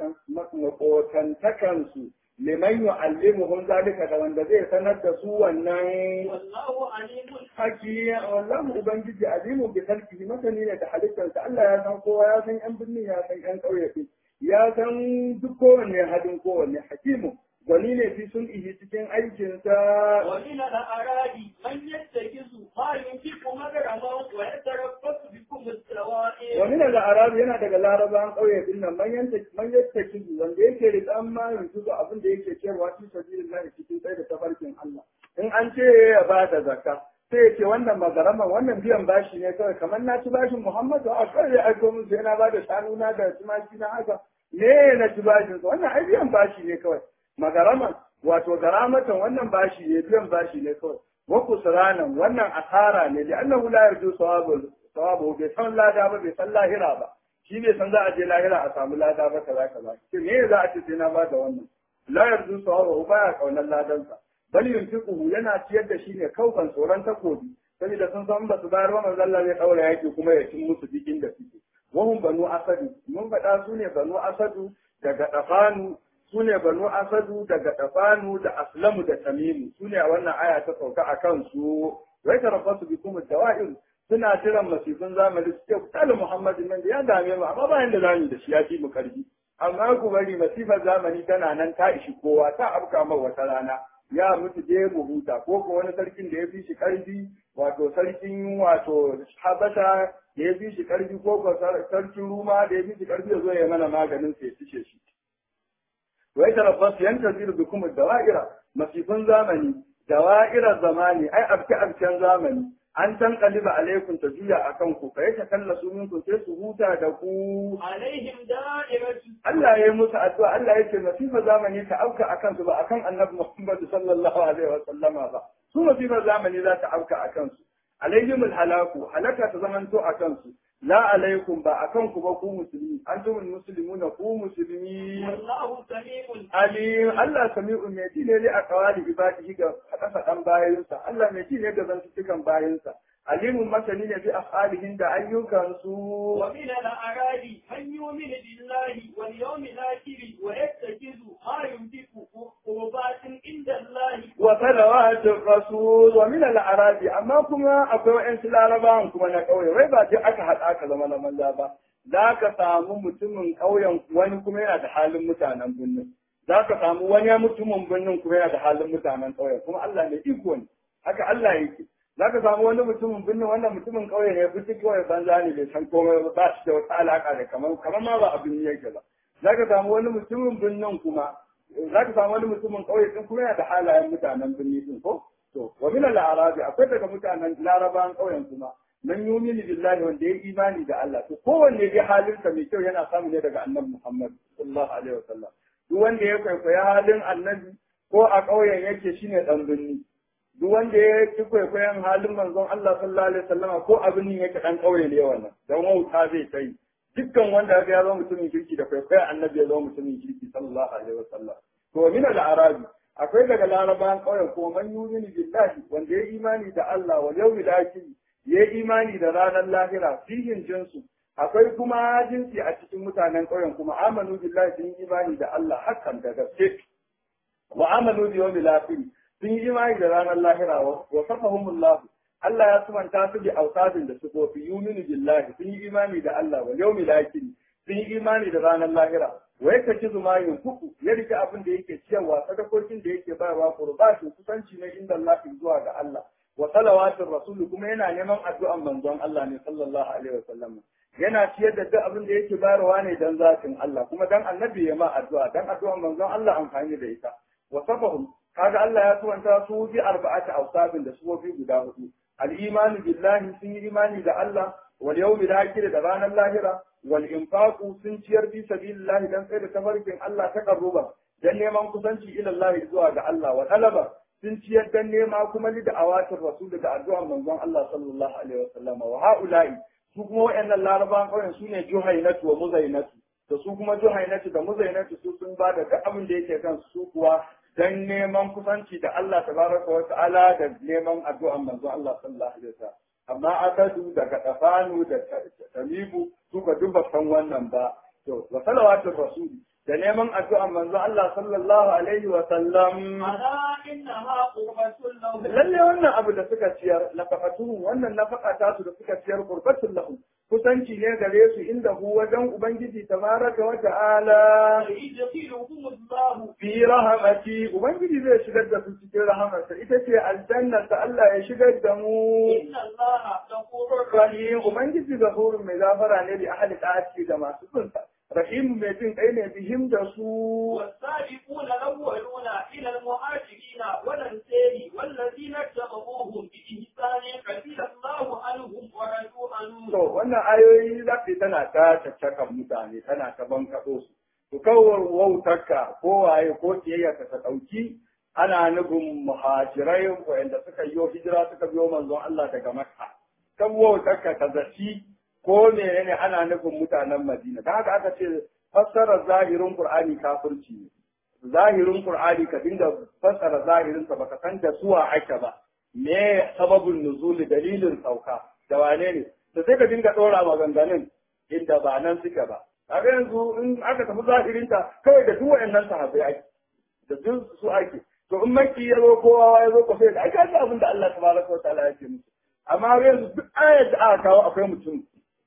makotantakansu liman yu'allimuhum zalika da wanda zai sanar da su wannan والله عليم haki wallahu ubangiji alimu bi khalqihi masani ne da halittarsa Allah ya san kowa ya san yan birni ya san yan ƙauye ya san duk kowanne hadin kowanne hakimu gwani ne fi sun ihi cikin aikinsa ومن الأعراب من يتخذ ما ينفق مغرما ويتربص بكم السوائل wani daga arabu yana daga larabawan ƙauye din nan man yanta man yanta kizu wanda yake riƙan ma yanzu ga abin da yake cewa fi sabilillah cikin tsaye da tafarkin Allah in an ce ya ba da zakka sai ya ce wannan magarama wannan biyan bashi ne kawai kamar na ci bashin Muhammadu a kawai ya aiko musu yana ba da shanu na da tumaki na haka me na ci bashin sa wannan ai biyan bashi ne kawai magarama wato garamatan wannan bashi ne biyan bashi ne kawai wa kusranan wannan asara ne li annahu la yarju sawabul sawabu bai san lada ba bai san lahira ba shi bai san za a je lahira a samu lada ba kaza kaza shi me za a ce sai na ba da wannan la yarju sawabu baya kaunar ladansa bal yunfiquhu yana ciyar da shi ne kaukan tsoron takobi saboda sun san ba su bayar ba manzo Allah zai daura yaki kuma ya cin musu dikin da suke wahum banu asadu mun faɗa su ne banu asadu daga dafanu su ne banu asadu daga dafanu da aslamu da tamimu su ne a wannan aya ta sauka a kansu wai tarafasu bikum dawa'ir suna jiran masifin zamani su ce ku tsala muhammadin nan da ya dame mu amma bayan da zamu da shi ya fi mu karfi amma ku bari masifar zamani tana nan ta ishi kowa ta afka mai wata rana ya mutu je mu huta ko ko wani sarkin da ya fi shi karfi wato sarkin wato habasha da ya fi shi karfi ko ko sarkin ruma da ya fi shi karfi ya zo ya mana maganin sai ya fice shi wai tarabbas yantazir bikum dawa'ira masifin zamani dawa'irar zamani ai abke abken zamani an tan kaliba alaikum ta juya akan ku kai ta kallasu minkum sai su huta da ku عليهم دائرة Allah ya yi musu addu'a Allah ya ce masifar zamani ta auka akan su ba akan annabi Muhammad sallallahu alaihi wa sallama ba su masifar zamani za ta auka akan su alaihim halaku halaka ta zamanto akan su la alaikum ba akan ku ba ku musulmi antumul muslimuna ku musulmi والله سميع Ali Allah sami'u mai ji ne a kawali ibadihi ga faɗa-faɗan bayansa, Allah mai ji ne ga zantukan bayansa, alimun masani ne bi afalihin da ayyukansu. ومن الأعراب من يؤمن بالله واليوم الآخر ويتخذ ما ينفق قربات عند الله Wa salawatin rasul wa min al-arabi amma kuma akwai wa'ansu larabawan kuma na ƙauye wai ba duk aka haɗa aka zama na manza ba za ka samu mutumin ƙauyen wani kuma yana da halin mutanen birnin za ka samu wani mutumin birnin kuma yana da halin mutanen ƙauyen kuma Allah ne iko ne haka Allah yake za ka samu wani mutumin birnin wannan mutumin ƙauye ne fi kawai banza ne bai san komai ba ba shi da wata alaƙa da kamar kamar ma ba abin yake ba za ka samu wani mutumin birnin kuma za ka samu wani mutumin ƙauye din kuma yana da halayen mutanen birni din ko to wa min al-arabi akwai daga mutanen larabawan ƙauyen kuma man yumini billahi wanda ya imani da Allah to kowanne dai halinsa mai kyau yana samu ne daga annabi Muhammad sallallahu alaihi wasallam duk wanda ya kwaikwaya halin annabi ko a ƙauyen yake shine dan birni duk wanda ya ki kwaikwayon halin manzon Allah sallallahu alaihi wasallama ko abin ne yake dan ƙauye ne wannan dan wauta zai kai dukkan wanda ya zama mutumin kirki da kwaikwayon annabi ya zama mutumin kirki sallallahu alaihi wasallam to min al-arabi akwai daga larabawan ƙauyen ko man yumini billahi wanda ya imani da Allah wal yawmil akhir ya imani da ranar lahira fihin jinsu akwai kuma jinsi a cikin mutanen ƙauyen kuma amanu billahi sun yi imani da Allah hakan da gaske wa amanu bi yawmil akhir sun yi imani da ranar lahira wa safahumullah Allah ya sumanta su bi ausadin da sufofi yuminu billahi sun yi imani da Allah wa yawmil akhir sun yi imani da ranar lahira wa yake kizu ma yunfuku ya rike abin da yake ciyarwa sadakokin da yake bayarwa qurbatin kusanci ne inda Allah zuwa ga Allah wa salawatin rasulu kuma yana neman addu'an manzon Allah ne sallallahu alaihi wa sallam yana ciyar da duk abin da yake bayarwa ne dan zatin Allah kuma dan annabi ya ma addu'a dan addu'an manzon Allah amfani da ita wa safahum kaga Allah ya tuwanta su bi arba'ati awsabin da sufofi guda hudu al-iman billahi sun yi imani da Allah wal yawmil akhir da ranar lahira wal infaqu sun ciyar bi sabilillahi dan tsaye da tafarkin Allah ta karruba dan neman kusanci ila Allah zuwa ga Allah wa talaba sun ciyar dan nema kuma li da awatin rasul da addu'an manzon Allah sallallahu alaihi wasallam wa haula'i su kuma wayannan larabawan kauyen su ne juhainatu wa muzainatu da su kuma juhainatu da muzainatu su sun ba da duk abin da yake kan su kuwa dan neman kusanci da Allah tabaraka wa ta'ala da neman addu'an manzon Allah sallallahu alaihi wasallam amma asadu daga dafanu da tamimu su su ka duk san wannan ba to wa salawatu rasul da neman addu'a manzo Allah sallallahu alaihi wa sallam ألا إنها قربة لهم lalle wannan abu da suka ciyar nafaqatuhum wannan nafaqa ta su da suka ciyar qurbatul lahum kusanci ne gare su inda hu wajen ubangiji tabaraka wa ta'ala يدخلهم الله fi rahamati ubangiji zai shigar da su cikin rahamarsa ita ce aljanna ta Allah ya shigar da mu إن الله غفور rahim ubangiji gafurun mai gafara ne da ahli ta'ati da masu sunsa rahim mai jin kai ne bihim da su والسابقون الأولون إلى المهاجرين والأنصار والذين اتبعوهم بإحسان رضي الله عنهم ورضوا عنه to wannan ayoyi za su tana ta caccakan mutane tana ta bankaɗo su to kawar wautarka ko waye ko kiyayya ka ta ɗauki ana nufin muhajirai wanda suka yi hijira suka biyo manzon Allah daga Makka kan wautarka ka zaci ko menene ana nufin mutanen Madina dan haka aka ce fassara zahirin Qur'ani kafirci ne zahirin Qur'ani ka dinga fassara zahirin sa baka san da suwa ake ba me sababin nuzuli dalilin sauka da wane ne to sai ka dinga dora maganganun inda ba nan suke ba kaga yanzu in aka tafi zahirin ta kawai da duk wayannan sahabbai ake da duk su ake to in maki ya zo kowa ya zo ko sai da aka ji abin da Allah tabaraka wa ta'ala ya ce musu amma yanzu duk ayar da aka kawo akwai mutum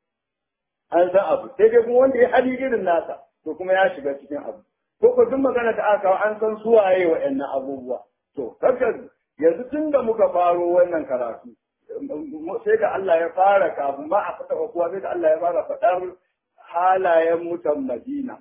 an san abu sai dai kuma wanda ya hali irin nasa to kuma ya shiga cikin abu ko ko duk magana da aka kawo an san su waye wa'annan abubuwa to kaga yanzu tun da muka faro wannan karatu sai da Allah ya fara kafin ma a fata kowa sai da Allah ya fara faɗar halayen mutan Madina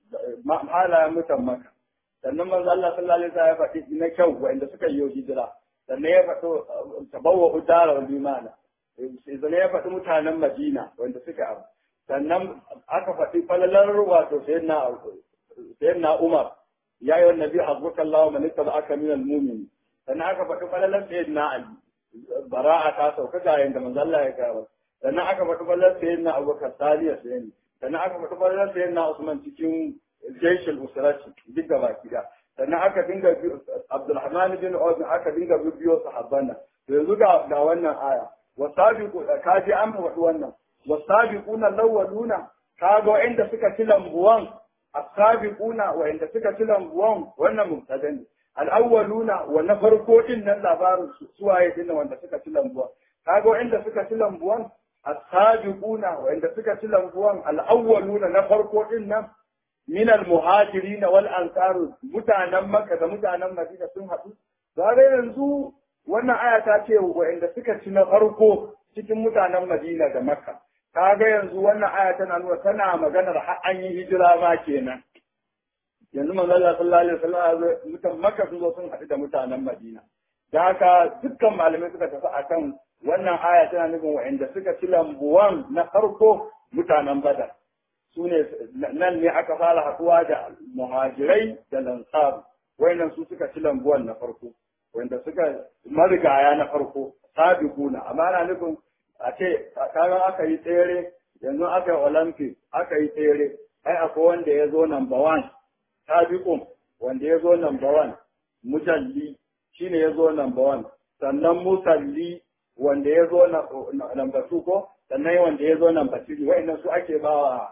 halayen mutan Makka sannan manzo Allah sallallahu alaihi wasallam ya faɗi na kyau wa'anda suka yi hijira sannan ya faɗo tabawwa udara wal imana sannan ya faɗi mutanen Madina wanda suka abu sannan aka faɗi falalar wato sayyidina sayyidina Umar ya yi wannan nabi hazbuka Allah man aka min al-mu'min sannan aka faɗi falalar sayyidina Ali bara'a ta sauka ga yanda manzo Allah ya kawo sannan aka faɗi falalar sayyidina Abubakar Saliya sayyidina sannan aka faɗi falalar sayyidina Usman cikin jaishul usrati duk da baki da sannan aka dinga Abdulrahman bin Auf aka dinga bibiyo sahabban nan yanzu ga ga wannan aya wasabiqu kaji an faɗi wannan wasabiquna lawaluna kaga wa'inda suka ci lambuwan asabiquna wa'inda suka ci lambuwan wannan mubtada ne al-awwaluna wa na farko din nan labarin suwaye din wanda suka ci lambuwan kaga wa'inda suka ci lambuwan asabiquna wa'inda suka ci lambuwan al-awwaluna na farko din nan min al-muhajirin wal ansar mutanen makka da mutanen madina sun haɗu zare yanzu wannan aya ta ce wa'inda suka ci na farko cikin mutanen madina da makka kaga yanzu wannan aya tana nuna tana maganar har an yi hijira ma kenan yanzu manzo Allah sallallahu alaihi wasallam mutan makka sun zo sun haɗu da mutanen madina da haka dukkan malamai suka tafi akan wannan aya tana nufin wa'inda suka ci lambuwan na farko mutanen badar su ne nan ne aka fara haɗuwa da muhajirai da lansar wayannan su suka ci lambuwan na farko wanda suka marigaya na farko sabiquna amma ana nufin a ce kaga aka yi tsere yanzu aka yi olympic aka yi tsere ai akwai wanda ya zo number one sabiqun wanda ya zo number one mujalli shine ya zo number one sannan musalli wanda ya zo number two ko sannan wanda ya zo number three wa'annan su ake bawa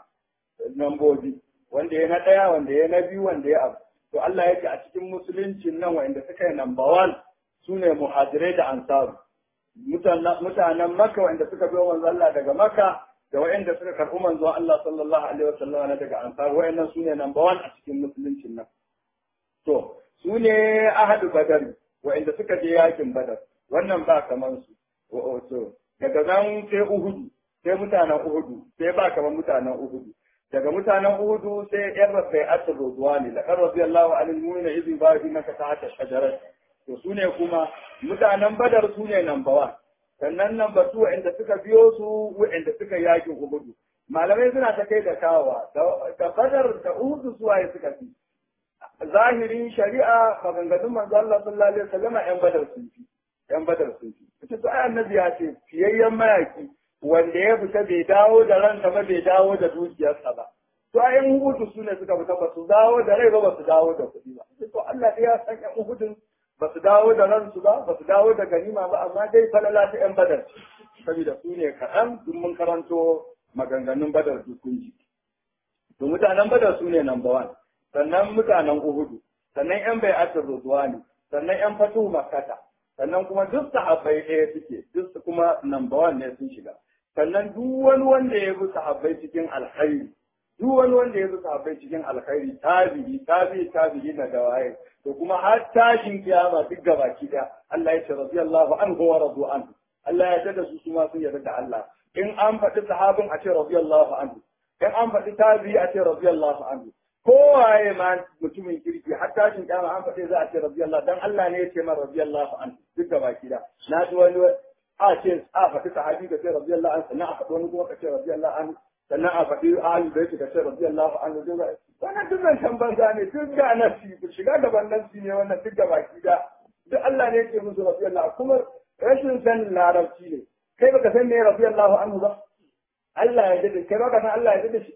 nambobi wanda ya na ɗaya wanda ya na biyu wanda ya abu to Allah ya ce a cikin musuluncin nan wa'anda suka yi number one su ne muhajirai da ansaru mutanen Makka wanda suka biyo manzo Allah daga Makka da wa'anda suka karɓi manzo Allah sallallahu alaihi wasallam na daga Ansar wa'annan sune number one a cikin musuluncin nan to sune ahadu badar wa'anda suka je yakin badar wannan ba kaman su to daga nan sai Uhud sai mutanen Uhud sai ba kaman mutanen Uhud daga mutanen Uhud sai yan rabai asr ridwani la radiyallahu anil mu'mina idh ba'inaka ta'ata shajarat to su ne kuma mutanen badar su ne number one sannan number two wa'anda suka biyo su wa'anda suka yaƙi uhudu malamai suna ta kai da kawa da badar da uhudu su waye suka fi zahirin shari'a maganganun manzo Allah sallallahu alaihi wasallam yan badar sun fi yan badar sun fi ita to ai annabi ya ce fiyayyen mayaki wanda ya fita bai dawo da ransa ba bai dawo da dukiyarsa ba to ai yan uhudu su ne suka fita ba su dawo da rai ba ba su dawo da kuɗi ba to Allah ya san yan uhudun ba su dawo da ransu ba ba su dawo da ganima ba amma dai falala ta yan badar saboda su ne kaɗan duk mun karanto maganganun badar dukunji to mutanen badar su ne number one sannan mutanen uhudu sannan yan bai'atul ridwani sannan yan fatu makkata sannan kuma duk sahabbai ɗaya suke duk kuma number one ne sun shiga sannan duk wani wanda ya bi sahabbai cikin alkhairi duk wani wanda ya bi sahabbai cikin alkhairi tabi'i tabi'i tabi'i na da waye to kuma har tashin kiyama duk gabaki da Allah ya ce radiyallahu anhu wa radu anhu Allah ya tada su kuma sun yarda da Allah in an faɗi sahabin a ce radiyallahu anhu in an faɗi tabi'i a ce radiyallahu anhu kowaye ma mutumin kirki har tashin kiyama an faɗi za a ce radiyallahu dan Allah ne ya ce man radiyallahu anhu duk gabaki da na ji wani a ce a faɗi sahabi ka ce radiyallahu anhu sannan a faɗi wani kuma ka ce radiyallahu anhu sannan a faɗi ahalin da yake ka ce radiyallahu anhu duk wannan duk zancen banza ne duk ga nasi shiga gaban nasi ne wannan duk da baki da duk Allah ne yake musu radiyallahu kuma rashin sanin larabci ne kai baka san me radiyallahu anhu ba Allah ya dade kai baka san Allah ya dade shi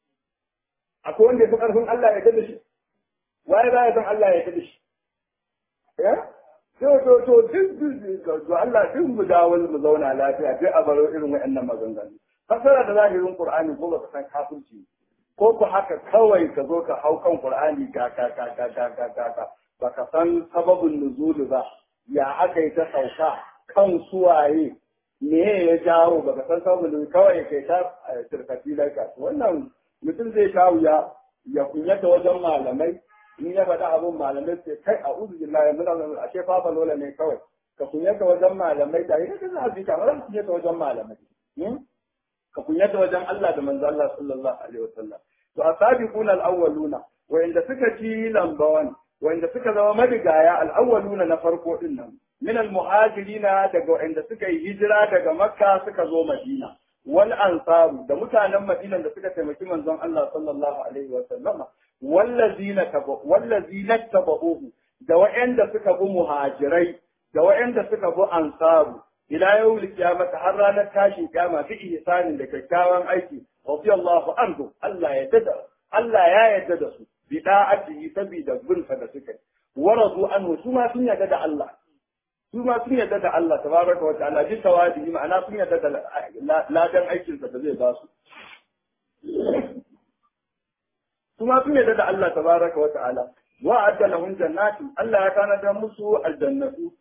akwai wanda ya fi karfin Allah ya dade shi waye ba ya san Allah ya dade shi ya to to to duk to Allah duk mu dawo mu zauna lafiya duk a baro irin waɗannan maganganu fasara da zahirin Qur'ani ko baka san kafirci ko ku haka kawai ka zo ka hau kan Qur'ani ga ga ga ga ga ga ga ga baka san sababin nuzul ba ya aka yi ta sauka kan suwaye me ya jawo baka san sababin nuzul kawai kai ta tirkati laika wannan mutum zai sha wuya ya kunyata wajen malamai in ya faɗa abin malamai sai kai a uzu billahi mun a ce fa lola ne kawai ka kunyata wajen malamai da ita za a bi kamar ka kunyata wajen malamai ka kunyata wajen Allah da manzo Allah sallallahu alaihi wasallam to asabiquna al-awwaluna wa'inda suka ci lambawan wa'inda suka zama madigaya al-awwaluna na farko din nan min al-muhajirina daga wa'inda suka yi hijira daga makka suka zo madina wal ansaru da mutanen madina da suka taimaki manzon Allah sallallahu alaihi wasallam wallazina tabu wallazina tabuhu da wa'inda suka bi muhajirai da wa'inda suka bi ansaru ila yau kiyamata har ranar tashin kiyama fi ihsanin da kyakkyawan aiki radiyallahu anhu Allah ya dada Allah ya yarda da su bi da'atihi sabida gunsa da suka wa radu anhu su ma sun yarda da Allah su ma sun yarda da Allah tabaraka wa ta'ala bi tawadi ma'ana sun yarda da ladan aikin sa da zai ba su su ma sun yarda da Allah tabaraka wa ta'ala wa adda lahum jannatin Allah ya kana da musu aljannatu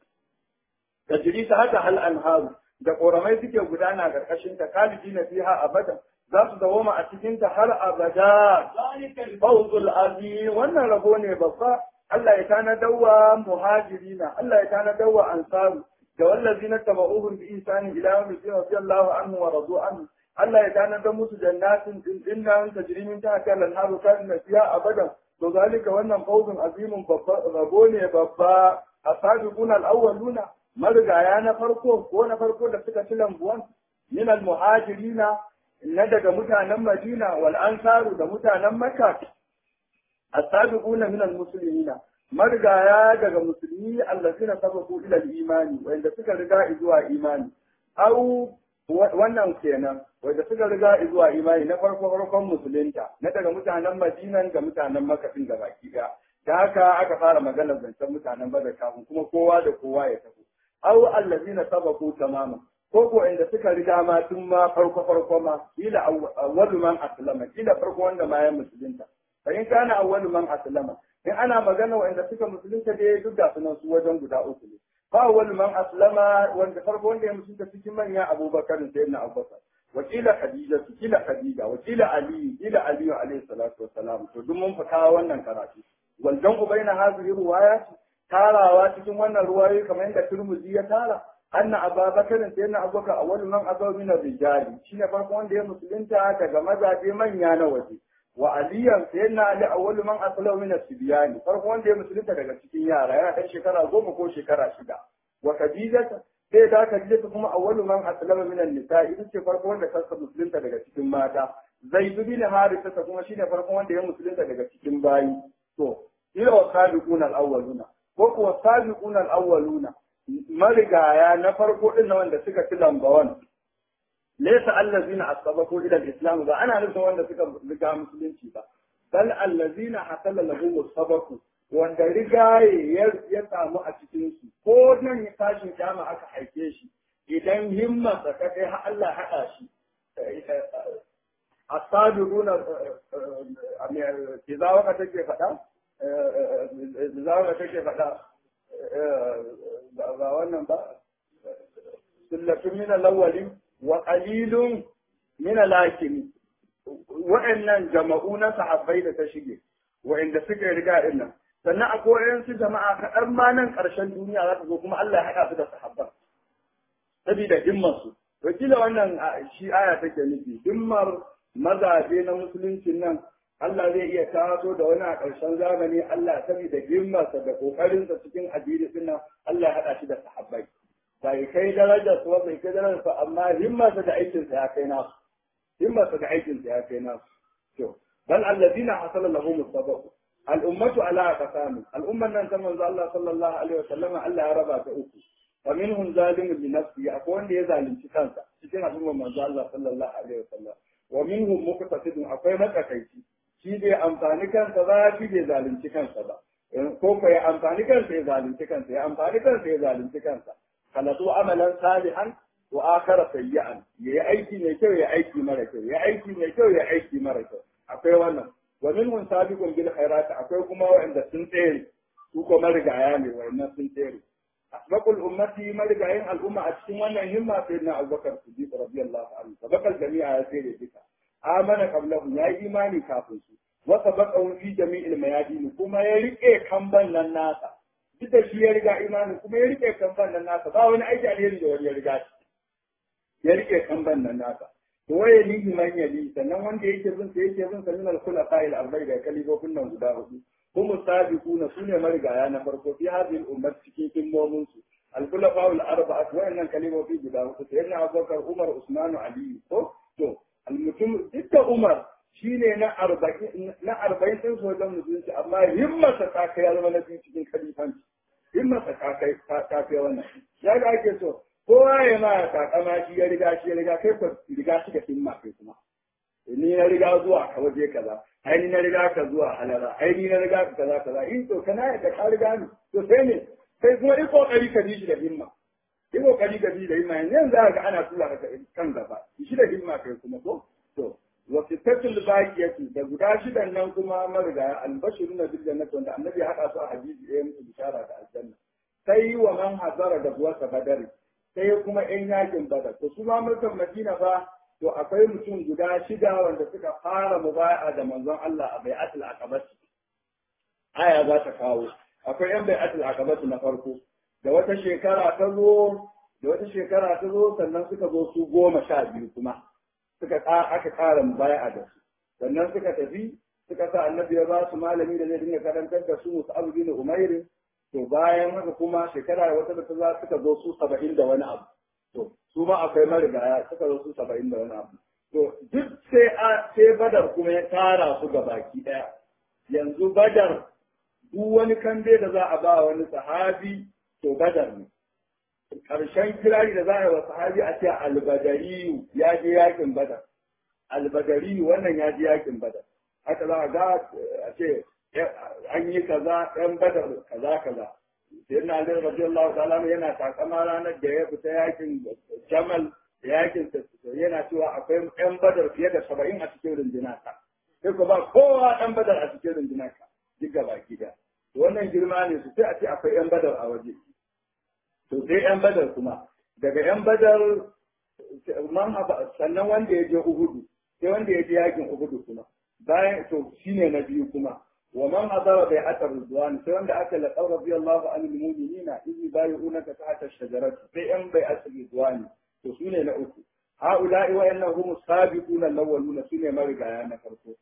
tajri ta haka hal anharu da koramai suke gudana karkashin ta kaliji na fiha abada za su dawoma a cikin ta har abada fawzul azim wannan rabo ne babba Allah ya tana dawa muhajirina Allah ya tana dawa ansaru da wallazina tabauhum bi ihsani ila yawmi radiyallahu anhu wa radu anhu Allah ya tana da musu jannatin dinnan tajri min tahtiha al-anharu kana fiha abada to zalika wannan fawzun azimun babba rabo ne babba asabiquna al-awwaluna marigaya na farko ko na farko da suka ci lambuwan min al-muhajirina na daga mutanen Madina wal ansaru da mutanen Makka as-sabiquna min al-muslimina marigaya daga musulmi allazina sababu ila al-imani wanda suka riga zuwa imani au wannan kenan wanda suka riga zuwa imani na farko farkon musulunta na daga mutanen Madina da mutanen Makka din gabaki daya da haka aka fara maganar zancen mutanen Badar kafin kuma kowa da kowa ya tafi aw allazina sabaku tamama ko ko inda suka riga ma tun ma farko farko ma ila awwalu man aslama ila farko wanda ma ya musulunta fa in kana awwalu man aslama in ana magana wanda suka musulunta dai duk da sunan su wajen guda uku ne fa awwalu man aslama wanda farko wanda ya musulunta cikin manya abubakar sai na abubakar wakila khadija kila khadija wakila ali kila ali alayhi salatu wassalam to duk mun fita wannan karatu wal jam'u baina hadhihi riwayat tarawa cikin wannan ruwayoyi kamar yadda Turmuzi ya tara anna Abubakar sai na Abubakar awwalu man azaw min ar-rijali shine farko wanda ya musulunta daga mazaje manya na waje wa aliyan sai na Ali awwalu man aslaw min as-sibyani farko wanda ya musulunta daga cikin yara yana dan shekara goma ko shekara shida wa Khadija sai da Khadija kuma awwalu man aslama min an-nisa ita ce farko wanda ta musulunta daga cikin mata Zaid bin Harisa kuma shine farko wanda ya musulunta daga cikin bayi to ila wa sabiquna al-awwaluna ko kuwa sabiqun al-awwaluna marigaya na farko din wanda suka ci lambawan laysa allazina asbaqu ila al-islam ba ana nufin wanda suka riga musulunci ba bal allazina hasala lahum sabaqu wanda rigaye ya samu a cikin su ko nan ya tashin kyama aka haife shi idan himma ta kai har Allah hada shi asabiquna idza waka take faɗa idza waka take faɗa ba wannan ba sullatun min al-awwalin wa qalilun min al-akhirin wa'annan jama'u na sahabbai da ta shige wa'anda suka riga din nan sannan akwai wayansu jama'a kaɗan ma nan ƙarshen duniya za ta zo kuma Allah ya haɗa su da sahabban saboda himmar su wakila wannan shi aya take nufi himmar mazaje na musuluncin nan Allah zai iya taso da wani a ƙarshen zamani Allah saboda himmarsa da ƙoƙarinsa cikin addini din nan Allah ya haɗa shi da sahabbai bai kai darajar su bai kai darajar su amma himmarsa da aikinsa ya kai nasu himmarsa da aikinsa ya kai nasu to bal allazina hasala lahum sabaq al ummatu ala aqsam al umman nan ta manzo Allah sallallahu alaihi wasallam Allah ya raba ta uku fa minhum zalimun li nafsi akwai wanda ya zalunci kansa cikin al'ummar manzo Allah sallallahu alaihi wasallam wa minhum muqtasidun akwai matsakaici shi bai amfani kansa ba shi bai zalunci kansa ba ko ko ya amfani kansa ya zalunci kansa ya amfani kansa ya zalunci kansa khalatu amalan salihan wa akhara sayyi'an yayi aiki mai kyau ya aiki mara kyau ya aiki mai kyau ya aiki mara kyau akwai wannan wa minhum sabiqun bil khairat akwai kuma wanda sun tsere su ko marigaya ne wannan sun tsere asbaqul ummati marigayin al'umma a cikin wannan himma sai na Abubakar Siddiq radiyallahu anhu sabaqal jami'a ya tsere duka amana qablahu ya yi imani kafin su wa sabaqahu fi jami'il mayadin kuma ya rike kamban nan nasa duk da shi ya riga imani kuma ya rike kamban nan nasa ba wani aiki alheri da wani ya riga shi ya rike kamban nan nasa to waye lihi man yali sannan wanda yake bin sa yake bin sa min al-khulafa al-arba'i da kalifofin nan guda hudu هم السابقون سنة مرقا أنا فرقوا في هذه الأمة في كم الخلفاء الأربعة وإن كلمة في جدا سيدنا أبو بكر عمر عثمان علي تو تو المتم ستة عمر shine na arba'in na arba'in din sojan musulunci amma himmarsa ta kai ya zama na biyu cikin kalifanci himmarsa ta kai ta kai wannan ya ga ake so kowa ya ma takama shi ya riga shi ya riga kai ko riga shi da himma kai kuma ni na riga zuwa ka waje kaza ai ni na riga ka zuwa halara ai ni na riga ka kaza kaza in to kana da ka riga ni to sai ne sai kuma yi kokari ka bi shi da himma yi kokari ka bi da himma yanzu za ga ana tura ka kan gaba shi da himma kai kuma ko to wa sittatul baqiyati da guda shidan nan kuma mariga albashiruna bil jannati wanda annabi hada su a hadisi ɗaya musu bishara da aljanna sai wa man hazara da buwa badari sai kuma yan yakin badar to su ma mulkan madina fa to akwai mutum guda shida wanda suka fara mubaya'a da manzon Allah a bai'atul aqabah aya za ta kawo akwai yan bai'atul aqabah na farko da wata shekara ta zo da wata shekara ta zo sannan suka zo su goma sha biyu kuma suka aka ƙara mubaya'a da su sannan suka tafi suka sa annabi ya ba su malami da zai dinga karantar da su musu abu bin umairin to bayan haka kuma shekara wata da ta za suka zo su saba'in da wani abu to su ma akwai marigaya suka zo su saba'in da wani abu to duk sai a sai badar kuma ya tara su ga baki ɗaya yanzu badar duk wani kambe da za a ba wani sahabi to badar ne ƙarshen kirari da za a yi wa sahabi a ce albadariyu ya je yakin badar albadariyu wannan ya je yakin badar haka za a ga a ce an yi kaza yan badar kaza kaza sai na Ali radiyallahu ta'ala yana takama ranar da ya fita yakin Jamal da yakin yana cewa akwai yan badar fiye da saba'in a cikin runduna ta sai ko ba kowa ɗan badar a cikin runduna ka duk gaba gida wannan girma ne su sai a ce akwai yan badar a waje to sai yan badar kuma daga yan badar man sannan wanda ya je Uhudu sai wanda ya je yakin Uhudu kuma bayan to shine na biyu kuma ومن حضر بيعة الرضوان سواء دعك لقول رضي الله عن المؤمنين إذ يبايعونك تحت الشجرة في أم بيعة الرضوان وسنة لأوكو هؤلاء وإنهم السابقون الأولون سنة مرقى يا نفرقو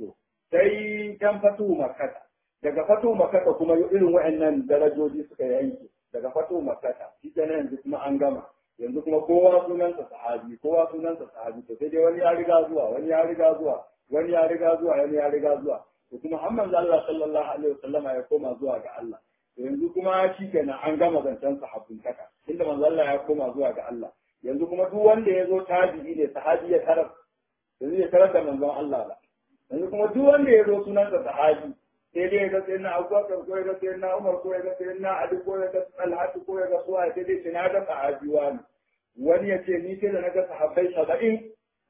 sai kan fatu makata daga fatu makata kuma irin wa'annan darajoji suka yanke daga fatu makata shi yanzu kuma an gama yanzu kuma kowa sunansa sahabi kowa sunansa sahabi to sai dai wani ya riga zuwa wani ya riga zuwa wani ya riga zuwa wani ya riga zuwa to kuma har manzo Allah sallallahu alaihi wasallama ya koma zuwa ga Allah to yanzu kuma shi kenan an gama zancen sahabbin kaka inda manzo Allah ya koma zuwa ga Allah yanzu kuma duk wanda ya zo tabi'i ne sahabi ya tarar yanzu ya tarar da manzon Allah ba yanzu kuma duk wanda ya zo sunansa sahabi sai dai ya ga sayyidina Abubakar ko ya ga sayyidina Umar ko ya ga sayyidina Ali ko ya ga Talha ko ya ga Suwa sai dai na ga sahabi wani wani ya ce ni sai da na ga sahabbai saba'in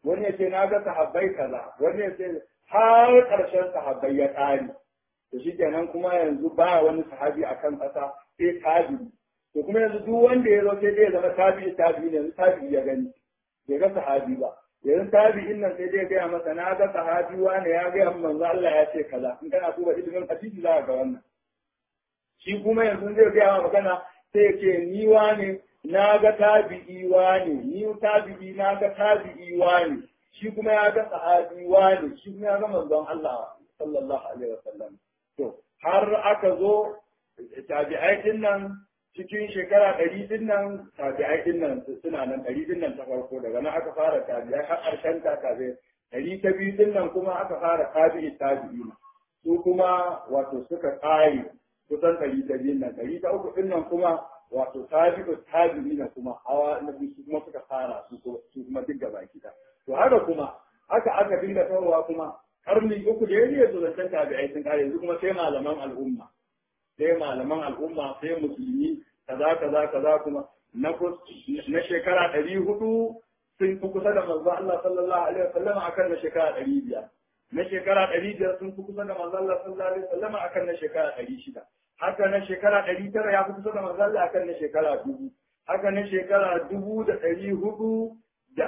wani ya ce na ga sahabbai kaza wani ya ce har ƙarshen sahabbai ya ƙare to shi kenan kuma yanzu ba wani sahabi a kan ƙasa sai tabi'i to kuma yanzu duk wanda ya zo sai dai ya zama tabi'i tabi'i ne yanzu tabi'i ya gani bai ga sahabi ba yanzu tabi'in nan sai dai gaya masa na ga sahabi wani ya gaya min manzo Allah ya ce kaza in kana duba ilimin hadisi za ka ga wannan shi kuma yanzu zai gaya ma magana sai ya ce ni wani na ga tabi'i wani ni tabi'i na ga tabi'i wani shi kuma ya ga sahabi wani shi kuma ya ga manzon Allah sallallahu alaihi wasallam to har aka zo tabi'ai din nan cikin shekara ɗari din nan tabi'ai din nan suna nan ɗari din nan ta farko daga nan aka fara tabi'ai har ƙarshen ta tabi'ai ɗari ta biyu din nan kuma aka fara tabi'i tabi'i su kuma wato suka ƙare kusan ɗari ta biyu nan ɗari ta uku din nan kuma wato tabi'u tabi'i na kuma hawa na biyu su kuma suka fara su kuma duk gaba gida to haka kuma haka aka dinga tawowa kuma karni uku da ya yi su zancen tabi'ai sun kare yanzu kuma sai malaman al'umma sai malaman al'umma sai musulmi kaza kaza kaza kuma na na shekara ɗari hudu sun fi kusa da manzo Allah sallallahu alaihi wasallam akan na shekara ɗari biyar na shekara ɗari biyar sun fi kusa da manzo Allah sallallahu alaihi wasallam akan na shekara ɗari shida haka na shekara ɗari tara ya fi kusa da manzo Allah akan na shekara dubu haka na shekara dubu da ɗari hudu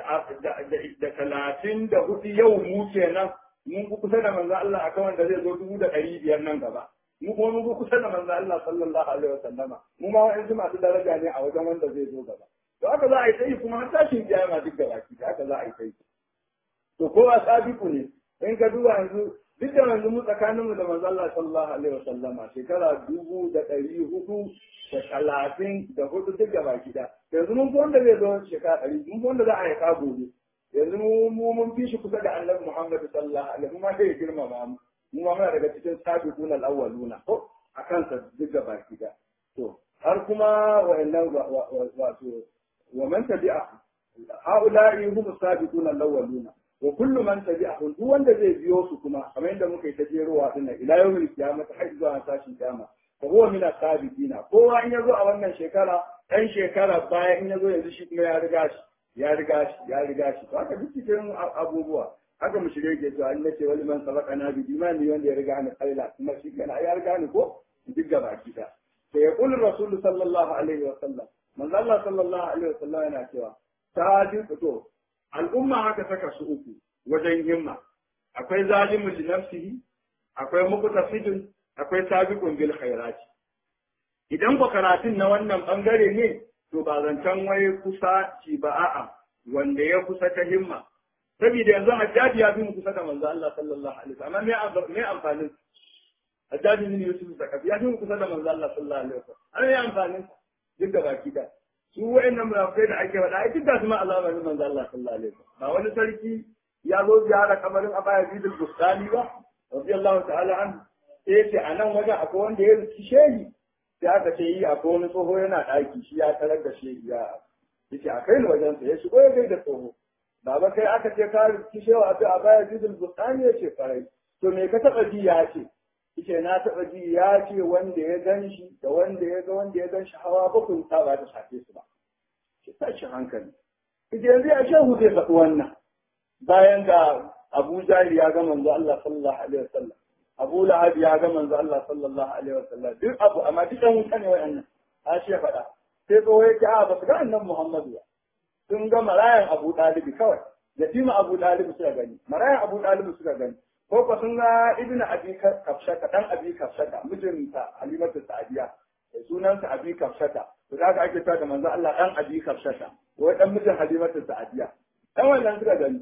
da talatin da hudu yau mu kenan mun fi kusa da manzo Allah akan wanda zai zo dubu da ɗari biyar nan gaba mu kuma mun fi kusa da manzo Allah sallallahu alaihi wasallama mu ma wa'ansu masu daraja ne a wajen wanda zai zo gaba to haka za a yi sai kuma har tashin kiyama duk gaba ki haka za a yi sai to kowa sabiku ne in ka duba yanzu duk da yanzu mu tsakaninmu da manzo Allah sallallahu alaihi wasallama shekara dubu da ɗari hudu da talatin da hudu duk gaba ki da yanzu mun fi wanda zai zo shekara ɗari mun fi wanda za a yi ka gobe yanzu mu mun fi shi kusa da annabi Muhammad sallallahu alaihi wasallam ma sai girmama mu mu ma muna daga cikin sabiquna al-awwaluna ko akan sa duk gaba da to har kuma wa'annan wato wa man tabi'a haula'i hum sabiquna al-awwaluna wa kullu man tabi'ahum duk wanda zai biyo su kuma kamar yadda muka yi ta jerowa dinnan ila yawmil qiyamah har zuwa tashin kiyama fa huwa min as-sabiqina kowa in yazo a wannan shekara ɗan shekara baya in yazo yanzu shi kuma ya riga shi ya riga shi ya riga shi to haka duk cikin abubuwa haka mu shirye ke cewa Allah ce wani man sabaka na bi imani wanda ya riga ni kaila kuma shi kana ya riga ni ko duk gaba ki da sai ya kullu rasul sallallahu alaihi wa sallam manzo Allah sallallahu alaihi wa sallam yana cewa sadiq to al'umma haka saka su uku wajen himma akwai zalimun li nafsihi akwai muqtasidun akwai sabiqun bil khairati idan ko karatun na wannan bangare ne to ba zancen wai kusa ci ba a'a wanda ya kusa ta himma saboda yanzu hajjaji ya fi mu kusa da manzo Allah sallallahu alaihi wasallam me me amfanin hajjaji bin Yusuf da kafi ya fi mu kusa da manzo Allah sallallahu alaihi wasallam an yi amfanin duk da baki da su wayannan munafikai da ake faɗa ai duk da su ma Allah ne manzo Allah sallallahu alaihi wasallam ba wani sarki ya zo ziyara kamarin Abaya Bidul Bustani ba radiyallahu ta'ala an sai ce a nan wajen akwai wanda ya ruci shehi sai aka ce yi akwai wani tsoho yana ɗaki shi ya tarar da shehi ya yace a kai ni wajen sa ya shigo ya gaida tsoho baba kai aka ce ka ruci shehu a a baya Bidul Bustani ya ce farai to me ka taɓa ji ya ce yace na taɓa ji ya ce wanda ya gan shi da wanda ya ga wanda ya gan shi hawa bakwai ta ba ta shafe su ba ki tashi hankali yace yanzu ya shehu zai faɗi wannan bayan ga Abu Jahil ya ga manzo Allah sallallahu alaihi wasallam Abu Lahab ya ga manzo Allah sallallahu alaihi wasallam duk abu amma duk dan wuta ne wayannan a shi ya faɗa sai tsoho ya ce a ba su ga annabi Muhammadu ba sun ga marayan Abu Dalibi kawai yatima Abu Dalibi suka gani marayan Abu Dalibi suka gani ko ko sun ga Ibn Abi Kafshata dan Abi Kafshata mijinta Halimatu Sa'diya sunansa Abi Kafshata to kaga ake cewa da manzo Allah dan Abi Kafshata wai dan mijin Halimatu Sa'diya dan wannan suka gani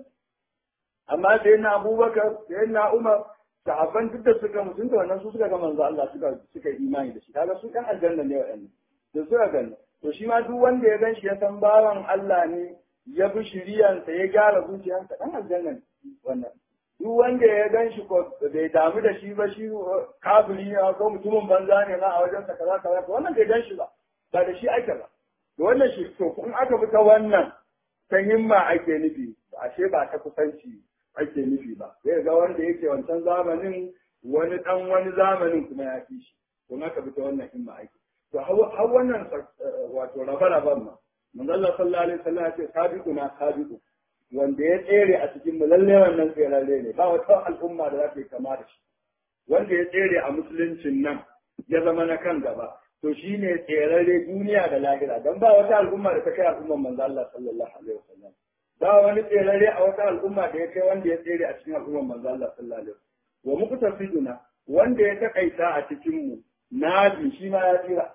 amma sai na Abubakar sai na Umar sahabban duk da suka mutum da wannan su suka ga manzo Allah suka suka imani da shi kaga su kan aljanna ne wa'annan da suka gani to shi ma duk wanda ya ganshi ya san bawan Allah ne ya bi shiriyansa ya gyara zuciyarsa dan aljanna ne wannan duk wanda ya ganshi ko bai damu da shi ba shi kafiri ne ko mutumin banza ne ma a wajen sa kaza kaza wannan bai ganshi ba ba da shi ake ba to wannan shi to in aka bi ta wannan ta himma ake nufi ashe ba ta kusanci ake nufi ba zai ga wanda yake wancan zamanin wani dan wani zamanin kuma ya fi shi to aka bi ta wannan himma ake to har wannan wato raba raban ma manzo Allah sallallahu alaihi wasallam ya ce sabiquna sabiqu wanda ya tsere a cikin mu lalle wannan tseralle ne ba wata al'umma da za ta yi kama da shi wanda ya tsere a musuluncin nan ya zama na kan gaba to shi ne tserarre duniya da lahira don ba wata al'umma da ta kai al'umman manzo Allah sallallahu alaihi wasallam ba wani tserarre a wata al'umma da ya kai wanda ya tsere a cikin al'umman manzo Allah sallallahu alaihi wasallam wa muku tafiduna wanda ya takaita a cikin mu nabi shi ma ya tsira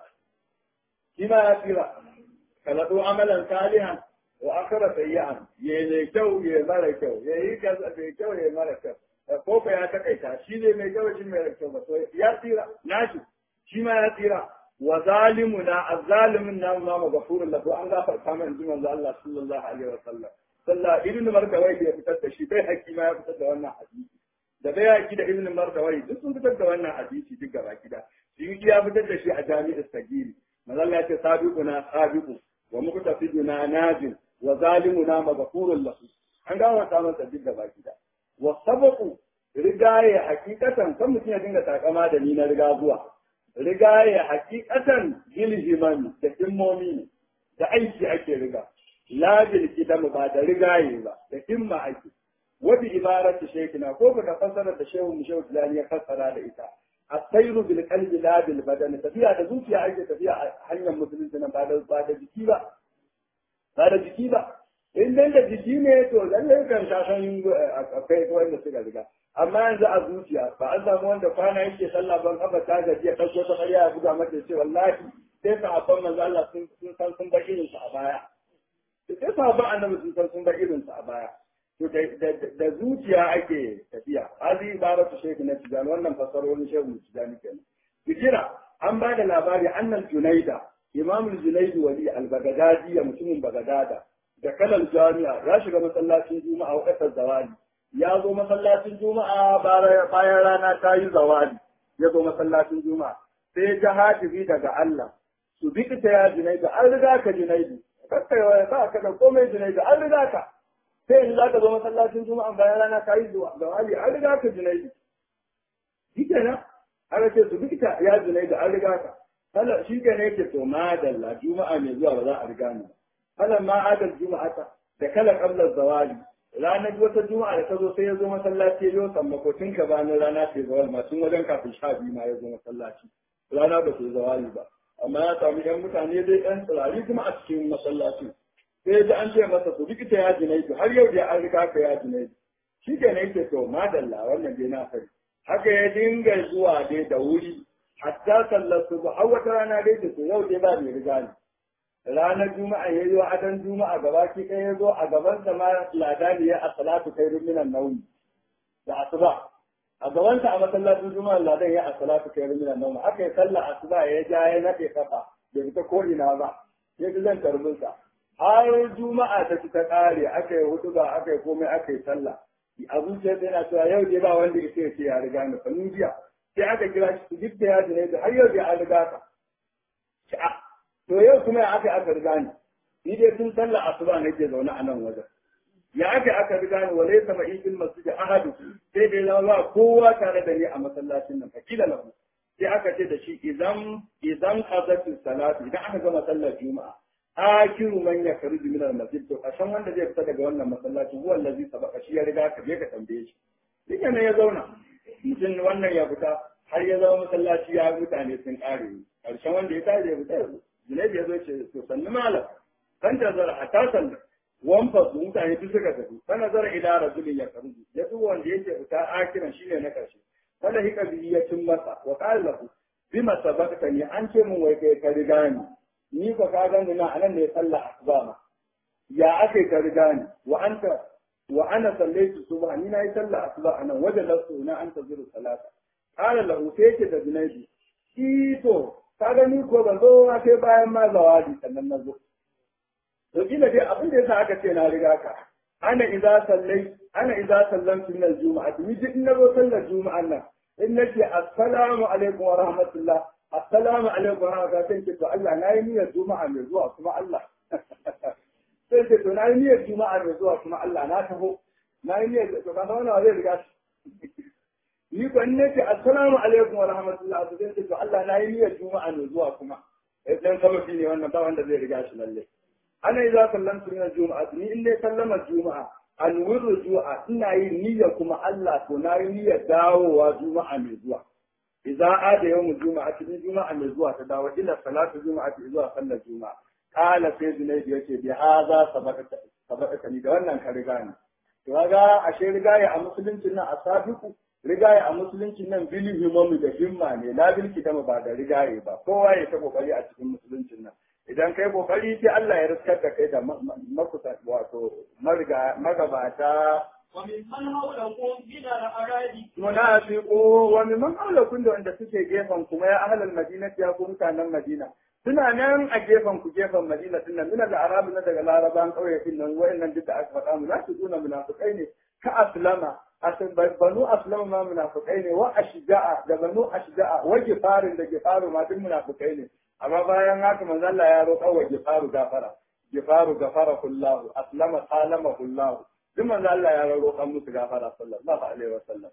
shi ma ya tsira kaladu amalan salihan wa akhara sayyi'an ya mai kyau ya mara kyau ya yi kaza mai kyau ya mara kyau ko fa ya takaita shi ne mai kyau shi mai kyau ba to ya tsira nashi shi ma ya tsira wa zalimuna azzalimin na ma maghfurun lahu an gafarta mai inji manzo Allah sallallahu alaihi wa sallam sallah ibn markawai ya fitar da shi bai haƙi ma ya fitar da wannan hadisi da bai haƙi da ibn markawai duk sun fitar da wannan hadisi duk gaba gida shi ya fitar da shi a jami'ar sagiri manzo Allah ya ce sabiquna sabiqu wa muqtasiduna najin wa zalimuna maghfurun lahu an gafarta masa duk gaba gida wa sabaqu rigaye hakikatan kan mutum ya dinga takama da ni na riga zuwa rigaye hakikatan gilhiman da himmomi ne da aiki ake riga la bil kidam ba da rigaye ba da himma ake wa bi ibarati shaykhina ko ka fassara da shehu mu shehu tilani ya fassara da ita asairu bil qalbi la bil badan tafiya da zuciya ake tafiya a hanyar musulunci na ba da ba da jiki ba ba da jiki ba in dan da jiki ne to lallai kan ta san akwai wanda suka riga amma yanzu a zuciya ba an samu wanda kwana yake sallah ban kafa ta gaji ya ɗauko ta ƙarya ya buga mata ce wallahi sai sahabban manzo Allah sun san sun bar irin a baya sai sahabban annabi sun san sun bar irin a baya to da zuciya ake tafiya hadi babatu shekhi na tijani wannan fasarorin shehu tijani kenan fikira an ba da labari annal junaida imamul junaidi wali al-bagadadi mutumin bagadada da kalal jami'a ya shiga masallacin juma'a wa kasar zawali ya zo masallacin juma'a bayan rana ta yi zawali ya zo masallacin juma'a sai ya ji hatifi daga Allah su bi ta ya junaidu an riga ka junaidu kakkai ba ka da komai junaidu an riga ka sai yanzu za ka zo masallacin juma'a bayan rana ta yi zawali an riga ka junaidu shi kenan aka ce su bi ta ya junaidu an riga ka kala shi kenan yake to madalla juma'a mai zuwa ba za a riga ni kala ma adal juma'ata da kala qabla zawali ranar wata juma'a da ta zo sai ya zo masallaci ya yi sammako tun ka bayan rana ce zawal ma tun wajen kafin sha biyu ma ya zo masallaci rana ba su zawali ba amma ya samu yan mutane dai yan tsirari kuma a cikin masallaci sai ya ji an ce masa su rikita ya junaidu har yau da an riga ka ya junaidu shi ke ne yake to madalla wannan dai na sani haka ya dinga zuwa dai da wuri hatta sallar su har wata rana dai to yau dai ba mai riga ne ranar juma'a ya yi wa adon juma'a gaba ki ɗaya ya zo a gaban sa ma ladani ya a salatu kai minan nauyi da asuba a gaban sa a masallacin juma'a ladan ya a salatu kai minan nauyi aka yi sallah asuba ya ja ya naɗe kafa bai fita ko ina ba ya ji zan karbin sa har juma'a ta ci ta ƙare aka yi hudu ba aka yi komai aka yi sallah a zuciya sai yana cewa yau dai ba wanda ya ce ya riga ni fa jiya sai aka kira shi duk da ya ne har yau dai an riga ka to yau kuma ya aka aka riga ni ni dai tun sallar asuba nake zaune a nan wajen ya aka aka riga ni wale sama idin masjid ahadu sai dai zama kowa tare da ni a masallacin nan fakila lahu sai aka ce da shi idan idan qadatu salatu idan aka gama sallar juma'a akiru man ya kharuju min al-masjid to kashan wanda zai fita daga wannan masallaci huwa allazi sabaka shi ya riga ka je ka tambaye shi duk ne ya zauna mutum wannan ya fita har ya zama masallaci ya mutane sun kare karshen wanda ya tare ya fita Junaidu ya zo ce to sannu malam kan da zara a tasan wamfa su mutane duk suka tafi kana zara ila rajulin ya karuju ya duk wanda yake fita akiran shine na karshe kada hika biyi ya cin masa wa qala lahu bima sabaqta ni an ce mun wai kai ka riga ni ni ko ka gani na anan ne sallah asuba ma ya ake ka riga ni wa anta wa ana sallaitu subha ni nayi sallah asuba anan wajen lasu na anta zuru salata qala lahu sai yake da Junaidu ito ka gani ko ban zo sai bayan ma zawadi sannan na zo to kila dai abin da yasa aka ce na riga ka ana idza sallai ana idza sallamtu min al-jumu'ah ni duk in nazo sallar juma'an nan in nace assalamu alaikum wa rahmatullah assalamu alaikum wa rahmatullah sai ce to Allah na yi niyyar juma'a mai zuwa kuma Allah sai ce to na yi niyyar juma'a mai zuwa kuma Allah na taho na yi niyyar to ka san wannan zai riga ni ko in nace assalamu alaikum wa rahmatullah to sai ce to Allah na yi niyyar juma'a mai zuwa kuma dan sababi ne wannan ba wanda zai riga shi lalle ana idza sallamtu min al-jum'ah ni in dai sallama juma'a an rujua ina yin niyya kuma Allah to na yi niyyar dawowa juma'a mai zuwa idza ada yawmu juma'a cikin juma'a mai zuwa ta dawo ila salatu juma'a zuwa sallar juma'a qala sai zunayd yace bi hadha sabaqata sabaqata ni da wannan ka riga ni to kaga ashe rigaya a musuluncin nan asabiku rigaya a musuluncin nan bilin himamu da himma ne la bil kitama ba da rigaye ba kowa ya ta kokari a cikin musuluncin nan idan kai kokari sai Allah ya riskar da kai da makusa wato magabata وممن حولكم من الأعراب munafiqu wa mimman hawlakum da wanda suke gefen kuma ya ahlal madinati ya ku mutanen madina suna nan a gefen ku gefen madina din nan min al-arab na daga laraban kauye din nan wayannan duka aka faɗa munafiquna munafiqai ne ka aslama asan banu aslama ma munafiqai ne wa ashja'a da banu ashja'a wa gifarin da gifaru ma duk munafiqai ne amma bayan haka manzo Allah ya roƙa wa gifaru gafara gifaru gafara kullahu aslama salama kullahu duk manzo Allah ya roƙa musu gafara sallallahu alaihi wasallam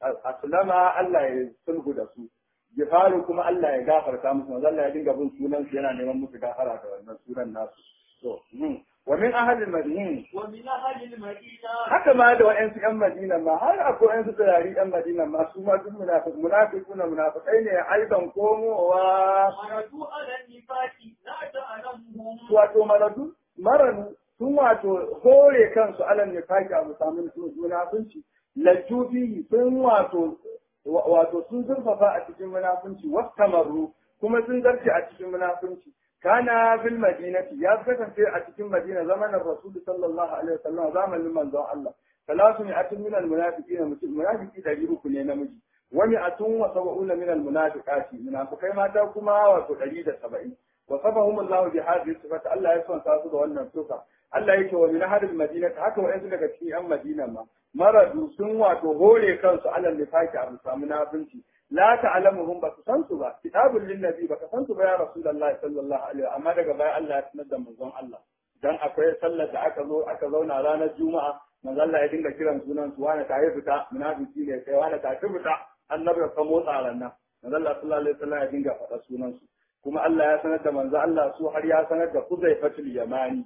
aslama Allah ya sulhu da su gifaru kuma Allah ya gafarta musu manzo Allah ya dinga bin sunan su yana neman musu gafara da wannan sunan nasu to wa min ahli al-madina ومن أهل المدينة haka ma da wa'ansu yan Madina ma har akwai wa'ansu tsirari yan Madina ma su ma duk munafiq munafiquna munafiqai ne aidan komowa مردوا على النفاق لا تعلمهم wato maradu maranu sun wato hore kansu alal nifaqi abu samun munafunci lajubi sun wato wato sun zurfafa a cikin munafunci wastamarru kuma sun zarce a cikin munafunci kana bil madinati ya kasance a cikin madina zamanin rasul sallallahu alaihi wasallam zamanin manzon Allah salatu mi'atun min al munafiqin munafiki dari uku ne namiji wa mi'atun wa sab'una min al munafiqati munafikai mata kuma wato 170 وصفهم الله بهذه الصفات الله يسوع تاسو da wannan suka Allah yake wa min hadil madina haka wayansu daga cikin yan madina ma maradu sun wato hore kansu alal nifaki a samu nafinci la ta'lamuhum ba su san su ba kitabul lin nabi ba ka san su ba ya rasulullahi sallallahu alaihi amma daga baya Allah ya sanar da manzon Allah dan akwai sallar da aka zo aka zauna ranar juma'a manzon Allah ya dinga kiran sunan su wani ta fita munafiki ne kai wani ta fita annabi ka motsa ranar manzon Allah sallallahu alaihi wasallam ya dinga faɗa sunan su kuma Allah ya sanar da manzo Allah su har ya sanar da Huzaifatul Yamani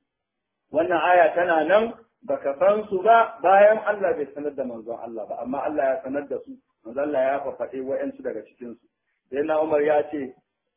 wannan aya tana nan baka san su ba bayan Allah bai sanar da manzon Allah ba amma Allah ya sanar da su manzo Allah ya fafaɗe wa'ansu daga cikin su sai na Umar ya ce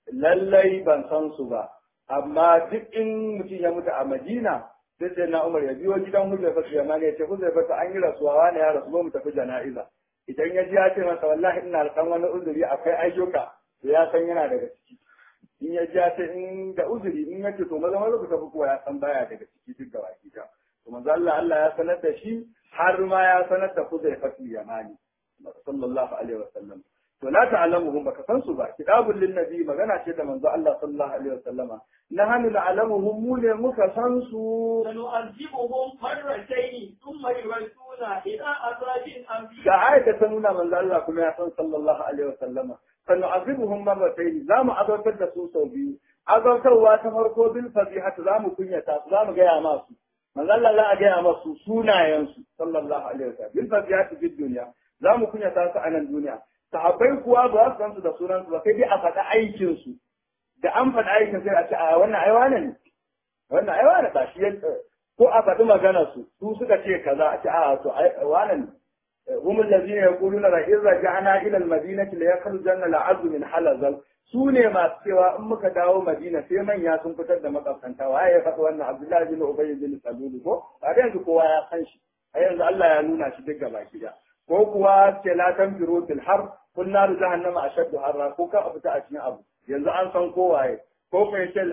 lallai ban san su ba amma duk in mutum ya mutu a Madina sai sai na Umar ya biyo gidan Huzaifatul Yamani ya ce Huzaifatu an yi rasuwa wani ya rasu mu tafi jana'iza idan ya ji ya ce masa wallahi ina da wani uzuri akwai ayyuka to ya san yana daga ciki in ya ja ta in da uzuri in ya ce to maza maza ku tafi kuwa ya san baya daga ciki duk da baki ta to manzo Allah Allah ya sanar da shi har ma ya sanar da Kuzai Fatul Yamani sallallahu alaihi wasallam to la ta'lamuhum baka san su ba kitabul lin nabi magana ce da manzo Allah sallallahu alaihi wasallama nahnu na'lamuhum mu ne muka san su سنعذبهم مرتين ثم يردون إلى عذاب أليم da ayata ta nuna manzo Allah kuma ya san sallallahu alaihi wasallama sanu'azibuhum marratayn za mu azabtar da su sau biyu azabtarwa ta farko bil fadihat za mu kunyata su za mu gaya masu manzo Allah za a gaya masu sunayen su sallallahu alaihi wasallam bil fadihat fid dunya za mu kunyata su a nan duniya sahabbai kuwa ba su san su da sunan su ba sai dai a faɗa aikin su da an faɗa aikin sai a ce a wannan ai wane ne wannan ai wane ba shi ko a faɗi maganar su su suka ce kaza a ce a to ai wane ne هم الذين يقولون لئن رجعنا الى المدينه ليخرجن العز من حلزل su ne masu cewa in muka dawo madina sai manya sun fitar da makafanta waye ya faɗi wannan abdullahi bin ubay bin salul ko a yanzu kowa ya san shi a yanzu Allah ya nuna shi duk gaba gida ko kuwa ce la tanfiru fil har kun naru jahannama ashaddu harra ko ka fita a cikin abu yanzu an san kowaye ko kai ce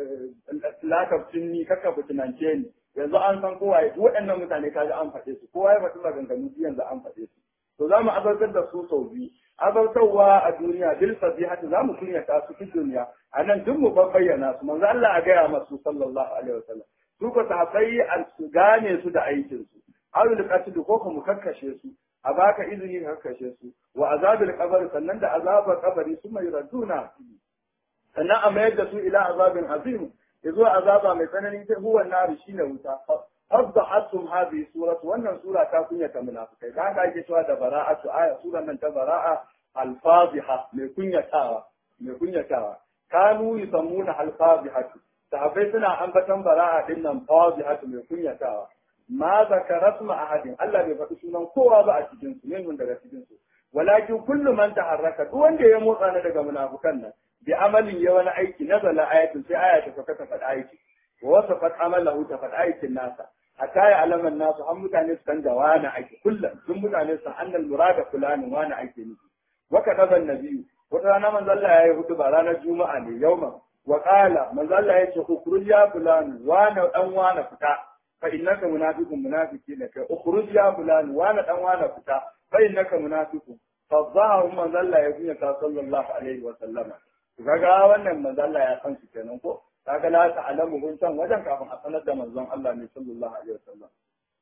la taftinni kaka fitinance ni yanzu an san kowa ya waɗannan mutane kaga an faɗe su kowa ya faɗi maganganu su yanzu an faɗe su to za mu azartar da su sau biyu azartarwa a duniya bil fadihati za mu kunyata su fi duniya a nan duk mu bayyana su manzo Allah a gaya masu sallallahu alaihi wasallam su ko sahabbai an su gane su da aikin su awil qatl ko mu kakkashe su a baka izini ka kakkashe su wa azabil qabr sannan da azabar kabari su mai raduna sannan a mayar da su ila azabin azim yazo azaba mai tsanani ta huwa nari shine wuta fadhahatum hadhihi suratu wannan sura ta kunyata munafikai da haka ake cewa da bara'atu aya suran nan ta bara'a al-fadhiha mai kunyatawa mai kunyatawa kanu yusammuna al-fadhihatu sahabbai suna ambatan bara'a din nan fadhihatu mai kunyatawa ma zakara ma ahadin Allah bai faɗi sunan kowa ba a cikin su min daga cikin su walakin kullu man taharraka duk wanda ya motsa na daga munafukan nan bi amalin ya wani aiki nazala ayatin sai aya ta sauka ta faɗa aiki wa wasafat amalahu ta faɗa aikin nasa hatta ya alaman nasu an mutane su san da wani aiki kullum sun mutane su annal murada fulanin wani aiki nufi wa kadaban nabiyyu wata rana manzo Allah ya yi hudu ba ranar juma'a ne yauma wa qala manzo Allah ya ce ukhruj ya fulan wa na dan wa na fita fa innaka munafiqun munafiki ne kai ukhruj ya fulan wa na dan wa na fita fa innaka munafiqun fa zahu manzo Allah ya yi ta sallallahu alaihi wa sallama kaga wannan manzo Allah ya san su kenan ko kaga la ta'lamu kun san wajen kafin a sanar da manzon Allah ne sallallahu alaihi wa sallam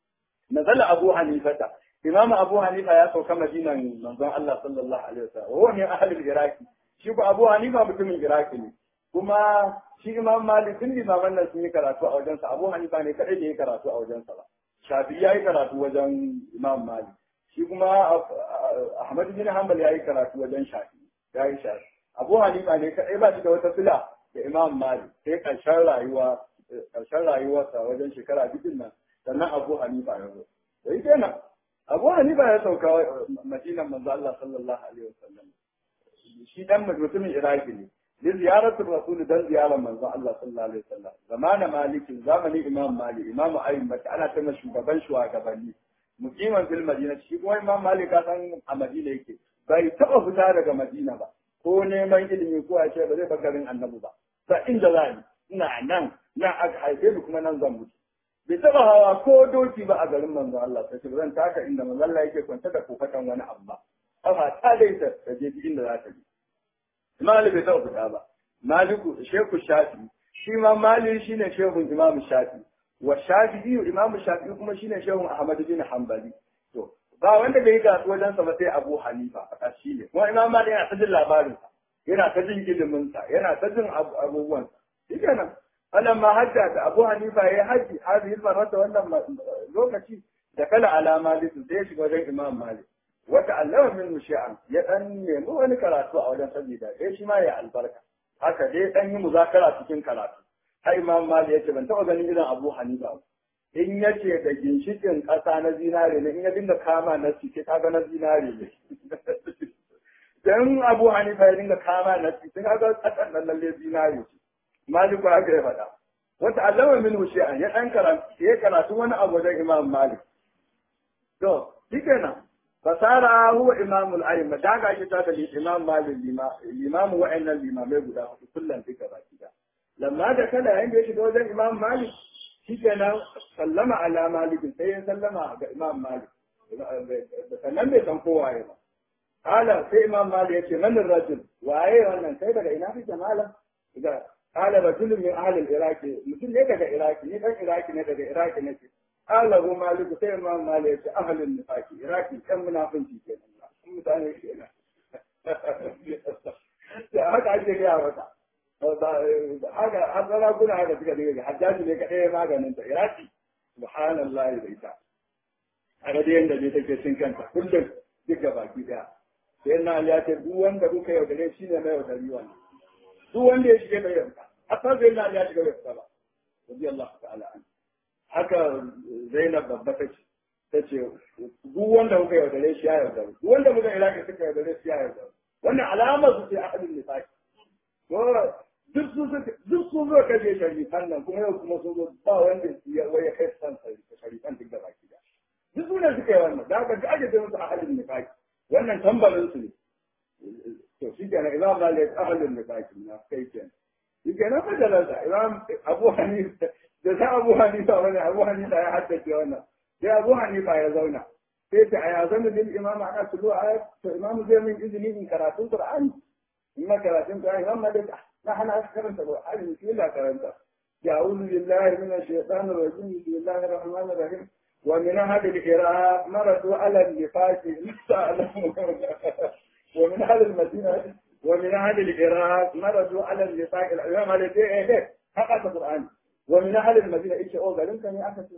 nazala abu hanifata imam abu hanifa ya sauka madinan manzon Allah sallallahu alaihi wasallam wa min ahli iraki shi ko abu hanifa mutumin iraki ne kuma shi imam malik din limaman nan sun yi karatu a wajensa abu hanifa ne kadai da ya karatu a wajensa ba shafi ya yi karatu wajen imam malik shi kuma ahmad bin hanbal ya yi karatu wajen shafi ya yi shafi abu hanifa ne kadai ba shi da wata sila da imam malik sai karshen rayuwa karshen rayuwarsa wajen shekara biyu nan sannan abu hanifa ya zo sai kenan abu hanifa ya sauka madinan manzo Allah sallallahu alaihi wasallam shi dan mutumin iraki ne li ziyaratul rasul dan ziyarar manzo Allah sallallahu alaihi wasallam zamanin malikin zamani imam malik imam ayyuba ana ta shugaban shugabanni mukiman fil madina shi kuma imam malik ka san a madina yake bai taba fita daga madina ba ko neman ilimi ko a ce ba zai bar garin annabi ba sa inda za ni ina nan nan aka haife ni kuma nan zan mutu bai taba hawa ko doki ba a garin manzo Allah sai zan taka inda manzo Allah yake kwanta da kofatan wani abu ba kafa ta dai ta ta je inda za ta je Malik bai taba fita ba Maliku Shehu Shafi shi ma Malik shine shehun Imam Shafi wa Shafi'i Imam Shafi kuma shine shehun Ahmad bin Hanbali to ba wanda bai ga wajen sa ba sai Abu Hanifa a kashi ne kuma Imam Malik yana ta jin labarin sa yana ta jin ilimin sa yana ta jin abubuwan sa shikenan فلما هجت أبو حنيفة هي حج هذه المرة ولا لوكتي دخل على مالك زيش وجه إمام مالك وتعلم منه شيئا يأني مو أنا كراتو أو لن سبيدا إيش ما يا البركة haka dai dan yi muzakara cikin karatu har imam mali yace ban taba ganin irin abu hanifa in yace da ginshikin kasa na zinare ne in ya dinga kama na cike kaga na zinare ne dan abu hanifa ya dinga kama na cike kaga kasan nan lalle zinare ce maliku haka ya faɗa wata allama min shi'an ya ɗan karatu ya karatu wani abu wajen imam malik to shi kenan fasara huwa imamul a'imma ta ga shi ta da imam malik limamu wa'annan limamai guda hudu kullum duka baki da lamma da kada yayin da ya shiga wajen imam malik shi kenan sallama ala malik sai ya sallama ga imam malik sannan bai san kowa ya ba Kala sai imam malik ya ce manin rajul waye wannan kai daga ina kake malam قال رجل من أهل العراق مثل ليه كذا عراقي ليه كذا عراقي نه كذا عراقي نه قال هو مالك سير ما مالك أهل النفاق عراقي كم منافق في كذا كم متعني كذا haka ake gaya mata haka har zara kuna haka suka dinga hajjaji ne kaɗai maganin ta iraki subhanallahi da ita a ga yadda ne take cin kanta kullum duk baki daya sai na ya ce duk wanda kuka yaudare shi ne mai yaudari wannan duk wanda ya shige bai yarda hatta zai na ya shiga bai fita ba radiyallahu ta'ala an haka Zainab babba ta ce ta ce duk wanda muka yaudare shi ya yaudare duk wanda muka ilaka suka yaudare shi ya yaudare wannan alamar su ce ahadin nifaqi to duk su duk su zo kaje sharifan nan kuma yau kuma sun zo ba wanda ya waya kai san sharifan duk da baki da duk su ne suka yi wannan da haka ga ake ce musu ahadin nifaqi wannan tambarin su ne to shi kenan imam malik ahalin da baki na kai kenan shi kenan fajalarsa imam abu hanifa da sa abu hanifa wani abu hanifa ya haddace wannan sai abu hanifa ya zauna sai ta aya zan bil imam ana tulu ayat to imam zai min izini in karatun qur'ani in ma karatun qur'ani imam malik na hana karanta qur'ani shi la karanta يعوذ بالله من الشيطان الرجيم بسم الله الرحمن الرحيم ومن أهل العراق مرضوا على النفاق ومن أهل المدينة ومن أهل العراق مرضوا على النفاق الإمام على إيه إيه حقق القرآن ومن أهل المدينة إيش أو قال أنت يا أخي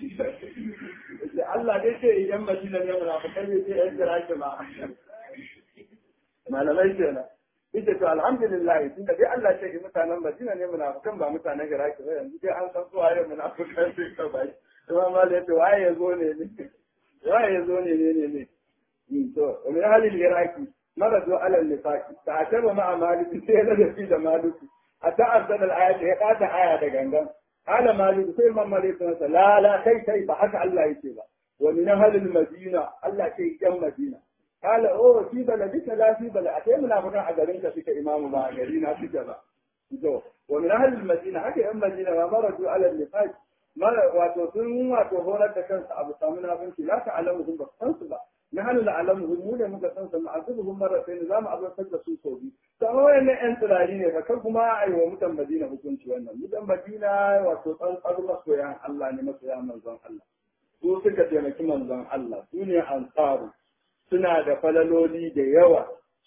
الله ليش يم مدينة يوم الآخر كل شيء أنت رايح معه ما لما يجينا ita to alhamdulillah tun da dai Allah ce mutanen Madina ne munafikan ba mutanen Iraki ba yanzu dai an san su waye munafikan sai ka bai kuma ma da to waye yazo ne ne waye yazo ne ne ne ne to min halin Iraki maradu ala nifaqi ta ataba ma maliki sai da fi da maliki hatta arsala al-ayat ya kada aya da gangan ala maliki sai man maliki sai la la kai kai ba haka Allah yake ba wa min halin Madina Allah ce yan Madina قال اوه في بلدك لا في بلد اتي منافقا a garin ka suke imamu ba a gari na suke ba to wa min ahli al-madina haka yan madina ma maradu ala al-nifaq mara wato sun wato horar da kansu abu samu nafinci la ta alamu sun ba san su ba na hal la alamu mu ne muka san su ma'azubuhum marratayn zamu azabtar da su sau biyu to amma wayannan yan tsirari ne fa kan kuma ai wa mutan madina hukunci wannan mutan madina wato tsantsar masoyan Allah ne masoyan manzon Allah su suka taimaki manzon Allah su ne ansaru suna da falaloli da yawa,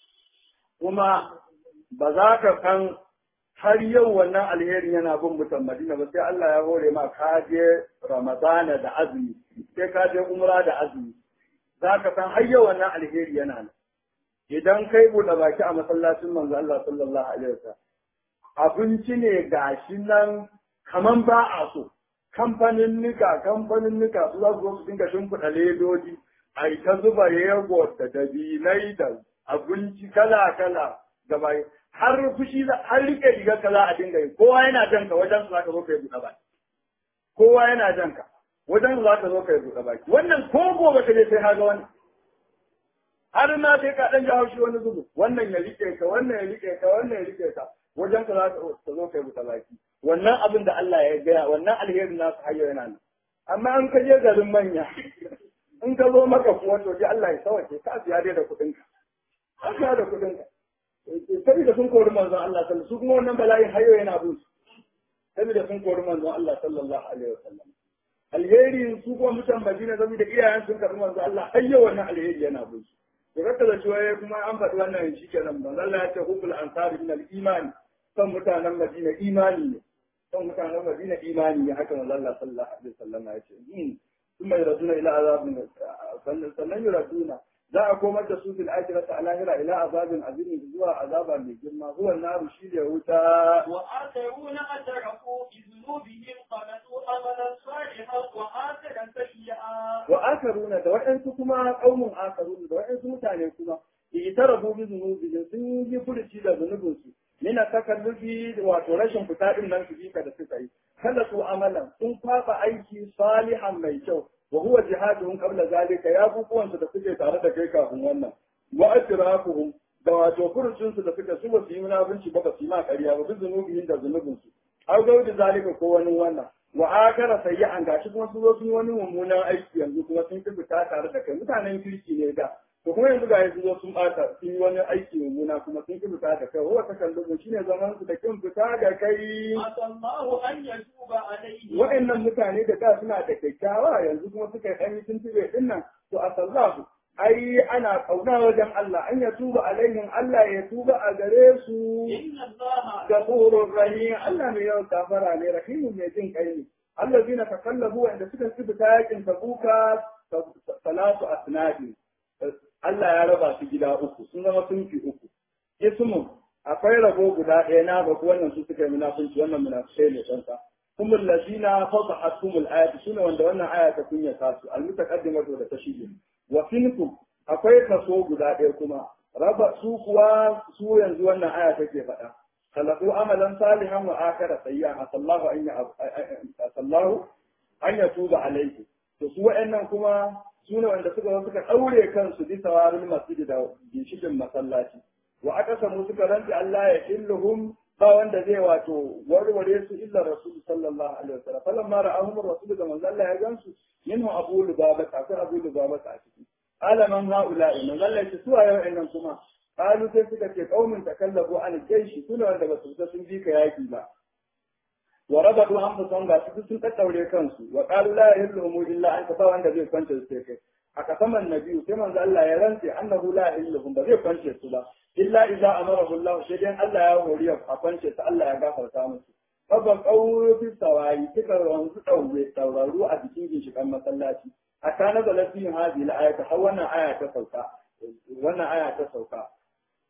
kuma ba za ka san har yau wannan alheri yana bin mutan Madina ba sai Allah ya hore ma ka je Ramadana da azumi, sai ka je umra da azumi. Za ka san har yau wannan alheri yana nan. Idan kai buɗe baki a masallacin manzo Allah sallallahu alaihi wasallam abinci ne gashi nan kaman ba a so. Kamfanin nika, kamfanin nika su za su zo su dinga shimfiɗa ledoji, a yi ta zuba yego da dabilai da abinci kala-kala gaba har fushi har rike rigar ka za a dinga yi kowa yana jan ka wajen su za ka zo kai buɗe baki kowa yana jan ka wajen su za ka zo kai buɗe baki wannan ko gobe ka je sai ka ga wani har na sai ka dan ji haushi wani zubu wannan ya rike ka wannan ya rike ka wannan ya rike ka wajen ka za ka zo kai buɗe baki wannan abin da Allah ya gaya wannan alherin nasu hayyo yana nan amma an ka je garin manya in ka zo maka kuwa to ji Allah ya sawace ka siya dai da kuɗin ka ka siya da kuɗin ka saboda sun kori manzon Allah sallallahu su kuma wannan bala'in hayo yana bin su saboda sun kori manzon Allah sallallahu alaihi wasallam alheri su kuma mutan Madina saboda iyayen sun karbi manzon Allah hayyo wannan alheri yana bin su to kaka da cewa kuma an faɗi wannan shikenan manzon Allah ya ce hukul ansari min al-iman san mutanen Madina imani ne san mutanen Madina imani ne haka manzon Allah sallallahu alaihi wasallam ya ce ثم يردون إلى عذاب sannan yuraduna za a komar da su fil akhirati a lahira ila azabin azim zuwa azaba mai girma huwa naru shi da wuta wa akharuna atrafu bi dhunubihim qalatu amalan salihan wa akharan sayyi'a wa akaruna da waɗansu kuma qaumun akaruna da waɗansu mutane kuma itarafu bi dhunubihim sun yi furuci da zunubinsu mina takallufi wato rashin fita din nan su bika da suka yi kada su amalan sun fafa aiki salihan mai kyau wa huwa jihaduhum qabla zalika ya bubuwan su da suke tare da kai kafin wannan wa atrafuhum da wato furucin su da suka su ba su yi munafunci ba ba su yi ma ƙarya ba bi zunubihim da zunubin su au gaudi zalika ko wani wannan wa akara sayyi'an gashi kuma su zo sun yi wani mummunan aiki yanzu kuma sun ki fita tare da kai mutanen kirki ne da to kuma yanzu ga yanzu zo sun bata sun yi wani aiki mummuna kuma sun ki fita da kai wa ta kallubu shine zaman su da kin fita da kai asallahu an yatuba alayhi wa'annan mutane da da suna da kyakkyawa yanzu kuma suka yi ɗan tuntube din nan to asallahu ai ana kauna wajen Allah an ya tuba alaihim Allah ya tuba a gare su inna allaha gafurur rahim Allah mai yawan kafara ne rahimun mai jin kai ne allazina takallabu wanda suka fita yakin tabuka salatu asnadi Allah ya raba su gida uku sun zama sunfi uku ismun akwai rabo guda ɗaya na ba wannan su suka yi munafunci wannan munafikai ne kansa kuma lazina fadahatumul ayatu sune wanda wannan aya ta kunya ta su almutaqaddimatu da ta shige wa finkum akwai kaso guda ɗaya kuma raba su kuwa su yanzu wannan aya take faɗa khalaqu amalan salihan wa akhara sayyi'an asallahu an ya asallahu an yatuba alayhi to su wa'annan kuma su ne wanda suka suka ɗaure kansu bisa warin masjidi da ginshikin masallaci wa aka samu suka rantsi Allah ya illuhum ba wanda zai wato warware su illa rasul sallallahu alaihi wasallam falan ma ra'ahum rasul da manzo Allah ya gansu minhu abu lubaba akwai abu lubaba a ciki alaman haula'i manzo Allah ya su ayo nan kuma qalu sai suka ce qaumin takallabu an jaishi sune wanda ba su fita sun bi ka yaki ba wa rabatu anfusahum ga su sun tattaure kansu wa qalu la yahillu illa an ba wanda zai kwance su sai kai a kasaman nabiyu sai manzo Allah ya rantse annahu la yahillu ba zai kwance su ba illa idza amarahu Allah sai dai Allah ya hori a kwance su Allah ya gafarta musu Babban ƙauro fi sawayi suka wanzu ɗaure tauraru a cikin ginshiƙan masallaci. A ta na zalafi yin hazi na ayata har wannan aya ta sauka. Wannan aya ta sauka.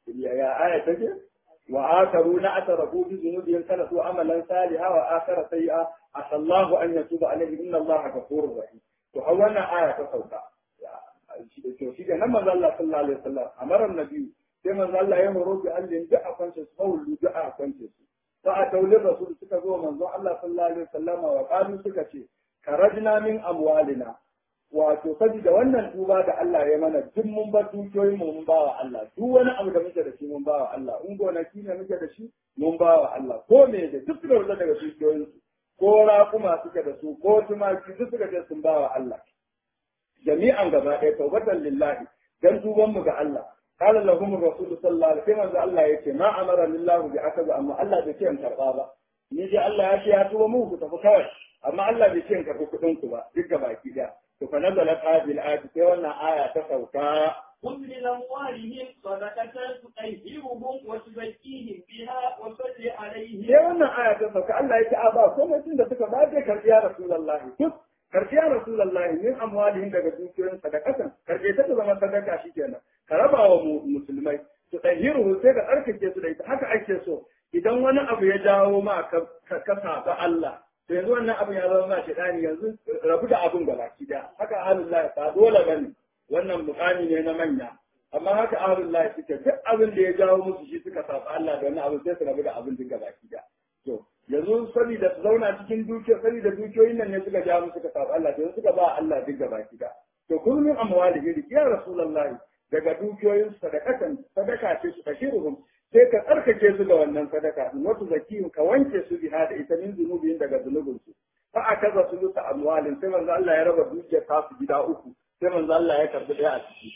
ya aya take wa akaruna atarafu bi dhunubihim khalaqu amalan salihan wa akhara sayyi'a asallahu an yatuba alaihim inna allaha ghafurur rahim to har wannan aya ta sauka to shi ga nan manzo Allah sallallahu alaihi wasallam amara nabi sai manzo Allah ya horo bi allin da a kwance su mawlu da a kwance su fa a taulin rasul suka zo manzo Allah sallallahu alaihi wasallam wa qalu suka ce karajna min amwalina wato saboda wannan tuba da Allah ya mana duk mun bar dukiyoyin mu mun bawa Allah duk wani abu da muke da shi mun bawa Allah in gonaki ne muke da shi mun bawa Allah ko me da duk suka wuce daga dukiyoyin su ko raƙuma suke da su ko tumaki duk suka ce sun bawa Allah jami'an gaba ɗaya taubatan lillahi dan tuban mu ga Allah qala lahum rasul sallallahu alaihi wasallam Allah yace ma amara lillahu bi akaza amma Allah bai ce in karba ba ni dai Allah ya ce ya tuba mu ku tafi kawai amma Allah bai ce in karbi kuɗin ku ba duk baki ɗaya to fa nazalat hadhihi al-ayat sai wannan aya ta sauka خذ من أموالهم صدقة تطهرهم وتزكيهم بها وصل عليهم sai wannan aya ta sauka Allah ya ce a ba komai tun da suka ba zai karbi ya rasulullahi duk karbi ya rasulullahi min amwalihim daga dukiyoyin sadaqatan karbe ta ta zama sadaka shikenan ka raba wa musulmai su tahiru sai ka tsarkake su da ita haka ake so idan wani abu ya jawo ma ka ka saba Allah to yanzu wannan abin ya zama ma shaitani yanzu rabu da abin gaba ki da haka ahlullah ba dole bane wannan mukami ne na manya amma haka ahlullah suke duk abin da ya jawo musu shi suka saba Allah da wannan abin sai su rabu da abin duk gaba ki da to yanzu saboda su zauna cikin dukiya saboda dukiyoyin nan ne suka jawo musu suka saba Allah yanzu suka ba Allah duk gaba ki da to kullum amwalihi ya rasulullahi daga dukiyoyin sadakatan sadaka ce su kashiruhum sai ka tsarkake su da wannan sadaka in wasu zakiyun ka wanke su biha da ita min zunubin daga zunubin su fa akaza su luta amwalin sai manzo Allah ya raba dukiyar ta su gida uku sai manzo Allah ya karbi daya a ciki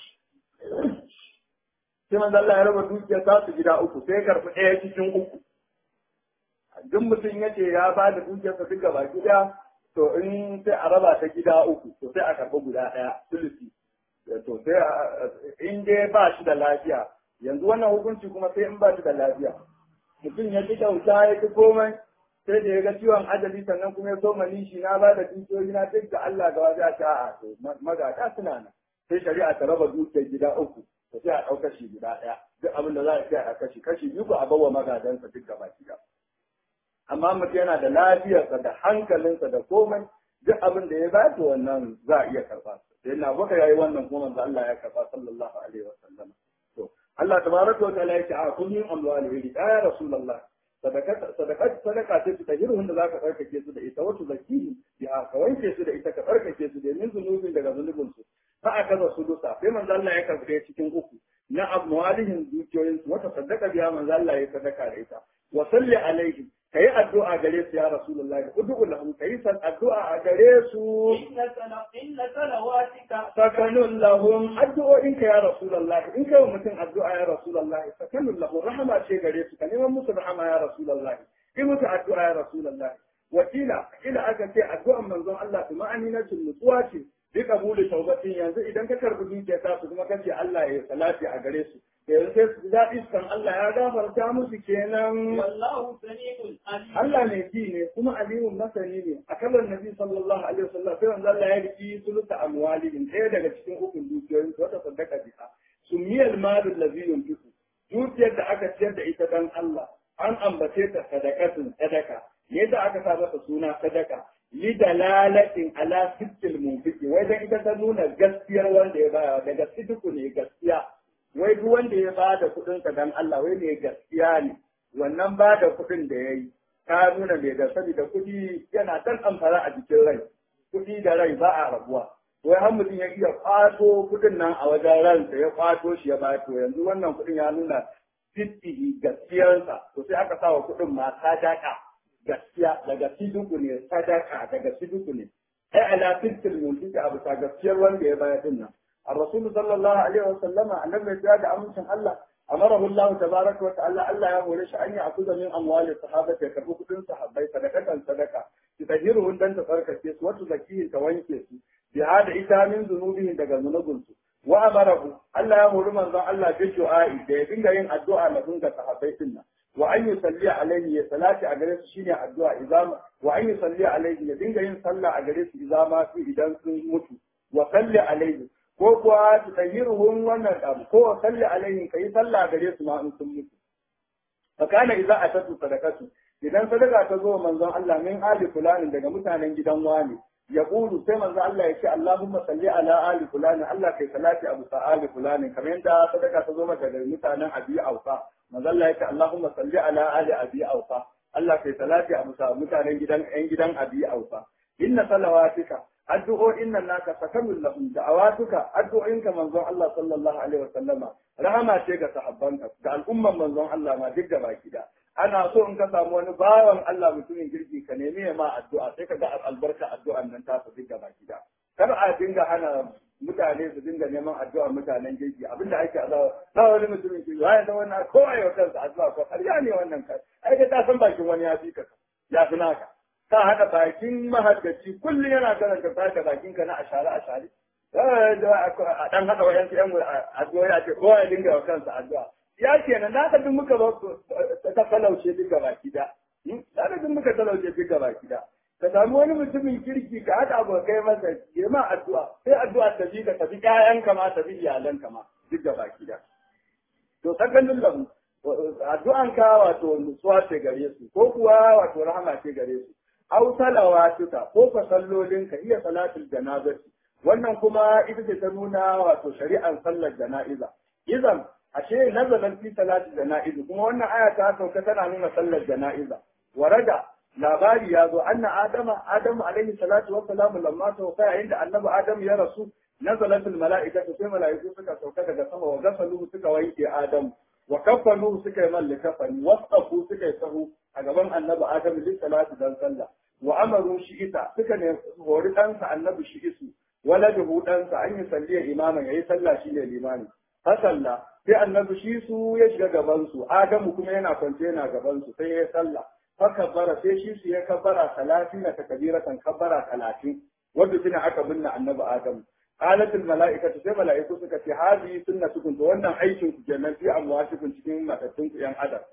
sai manzo Allah ya raba dukiyar ta su gida uku sai ya karbi daya cikin uku duk mutum ya ce ya ba da dukiyarsa duk gaba gida to in sai a raba ta gida uku to sai a karbi guda daya sulusi to sai in dai ba shi da lafiya yanzu wannan hukunci kuma sai in ba shi da lafiya mutum ya ci kyauta ya ci komai sai da ya ga ciwon ajali sannan kuma ya so manishi na ba da dukiyoyi na duk da Allah ga wajen ta a to magata suna nan sai shari'a ta raba dukiyar gida uku to sai a ɗauka shi guda ɗaya duk abin da za a sai a kashi kashi biyu a bawa magadansa duk gaba gida amma mutum yana da lafiyarsa da hankalinsa da komai duk abin da ya ba to wannan za a iya karɓa sai na baka yayi wannan kuma manzo Allah ya karɓa sallallahu alaihi wa sallam to Allah tabaraka wa ta'ala yake a kullum amwalihi ya rasulullah sadaka sadaka sadaka ce ta hirhun da zaka tsarkake su da ita wato zakihi ya ka wanke su da ita ka tsarkake su da min zunubin daga zunubin su fa akaza su dusa sai manzo Allah ya karbe cikin uku na amwalihim dukiyoyin su wata sadaka biya manzo Allah ya sadaka da ita wa salli alaihi kayi addu'a gare su ya rasulullahi ud'u lahum kayi san addu'a a gare su inna salawatika sakanun lahum addu'o'in ka ya rasulullahi in kai mutum addu'a ya rasulullahi sakanun lahum rahama ce gare su ka neman musu rahama ya rasulullahi in musu addu'a ya rasulullahi wakila ila aka ce addu'an manzon Allah kuma aminatul nutsuwa ce bi kabuli taubatin yanzu idan ka karbi dukiya ta su kuma kace Allah ya salati a gare su yanzu sai su daɗi kan Allah ya gafarta musu kenan wallahu sami'un alim Allah ne ji ne kuma alimun masani ne a kalar nabi sallallahu alaihi wasallam sai wanda Allah ya riki suluta amwalihim ɗaya daga cikin ukun dukiyoyin su wata sadaka biha sumiyal malu allazi yunfiqu dukiyar da aka ciyar da ita dan Allah an ambace ta sadakatun sadaka yadda aka sa masa suna sadaka li dalalatin ala sittil munfiqi wai dan ita ta nuna gaskiyar wanda ya baya daga sidiku ne gaskiya wai duk wanda ya ba da kuɗinsa dan Allah wai ne gaskiya ne wannan ba da kuɗin da ya yi ta nuna mai da saboda kuɗi yana dan amfara a jikin rai kuɗi da rai ba a rabuwa wai har mutum ya iya kwato kuɗin nan a wajen ransa ya kwato shi ya bato yanzu wannan kuɗin ya nuna fitihi gaskiyarsa to sai aka sa wa kuɗin ma sadaka gaskiya daga siduku ne sadaka daga siduku ne ai ala fitil mulki a bisa gaskiyar wanda ya bayar din nan الرسول صلى الله عليه وسلم النبي يتواجع أمسن الله أمره الله تبارك وتعالى ألا يقول أن يأخذ من أموال الصحابة يكربوا كتن صحابي صدقة صدقة تطهيرهن دن تفرق كيس وتزكيه كوين كيس بهذا إتا من ذنوبهم دقا ذنوبهم وأمره ألا يقول من ذا الله بالدعاء بيبين ين الدعاء لهم كصحابي سنة وأن يصلي عليه صلاة أجلس شيني الدعاء إذا وأن يصلي عليه يبين ين صلى أجلس إذا ما في إذا متوا وصلي عليه ko kuwa su tahiruhum wannan abu ko salli alaihim kai sallah gare su ma in sun mutu fa kana idza atatu sadaqatu idan sadaka ta zo manzon Allah min ali fulanin daga mutanen gidan wani ya ƙulu sai manzo Allah ya ce Allahumma salli ala ali fulani Allah kai salati abu sa ali fulani kamar yadda sadaka ta zo maka da mutanen abi aufa manzo Allah ya ce Allahumma salli ala ali abi aufa Allah kai salati abu sa mutanen gidan ƴan gidan abi aufa inna salawatika addu'o'in nan naka sakamul lahum da'awatuka addu'o'inka manzon Allah sallallahu alaihi wa sallama rahama ce ga sahabbanka ga al'umman manzon Allah ma duk gaba gida ana so in ka samu wani bawan Allah mutumin kirki ka nemi ya ma addu'a sai ka ga albarka addu'an nan ta su duk gaba gida kar a dinga hana mutane su dinga neman addu'a mutanen kirki abinda ake azawa na wani mutumin kirki ya da wannan ko a yau kansa addu'a ko ƙarya ne wannan kai ai ka san bakin wani ya fi ka ya fi naka ka haɗa bakin mahaddaci kullum yana karanta sake bakinka na ashare ashare a ɗan haɗa wayan yan addu'a ya ce kowa ya dinga wa kansa addu'a ya kenan na ka duk muka ta talauce duk gaba gida na ka duk muka talauce duk gaba gida ka samu wani mutumin kirki ka haɗa abokai masa ya ma addu'a sai addu'a ta bi ka tafi ƴaƴanka ma tafi iyalanka ma duk gaba gida to sakannin lahu addu'an ka wato nutsuwa ce gare su ko kuwa wato rahama ce gare su aw salawatuka ko fa sallolinka iya salatul janazati wannan kuma ita ce ta nuna wato shari'ar sallar jana'iza idan ashe nazalan fi salati jana'iza kuma wannan aya ta sauka tana nuna sallar jana'iza warada labari ya zo anna adama adamu alaihi salatu wa salamu lamma sauka yayin da annabi adamu ya rasu nazalatul mala'ikatu sai mala'iku suka sauka daga sama wa gasaluhu suka wanke adamu wa kafanuhu suka yi malli kafani wasafu suka yi sahu a gaban annabi adamu li salati dan sallah wa amaru shi ita suka ne hori ɗansa annabi shi isu waladuhu ɗansa an yi salliya imaman yayi sallah shi ne limani fasalla sai annabi shi su ya shiga gaban su adamu kuma yana kwance yana gaban su sai ya sallah fakabbara sai shi su ya kabbara talatin na takabiratan kabbara talatin wanda tuna aka binne annabi adamu qalatul mala'ikatu sai mala'iku suka ce hadi sunnatukum to wannan aikin ku kenan fi amwatikum cikin matattun ku yan adam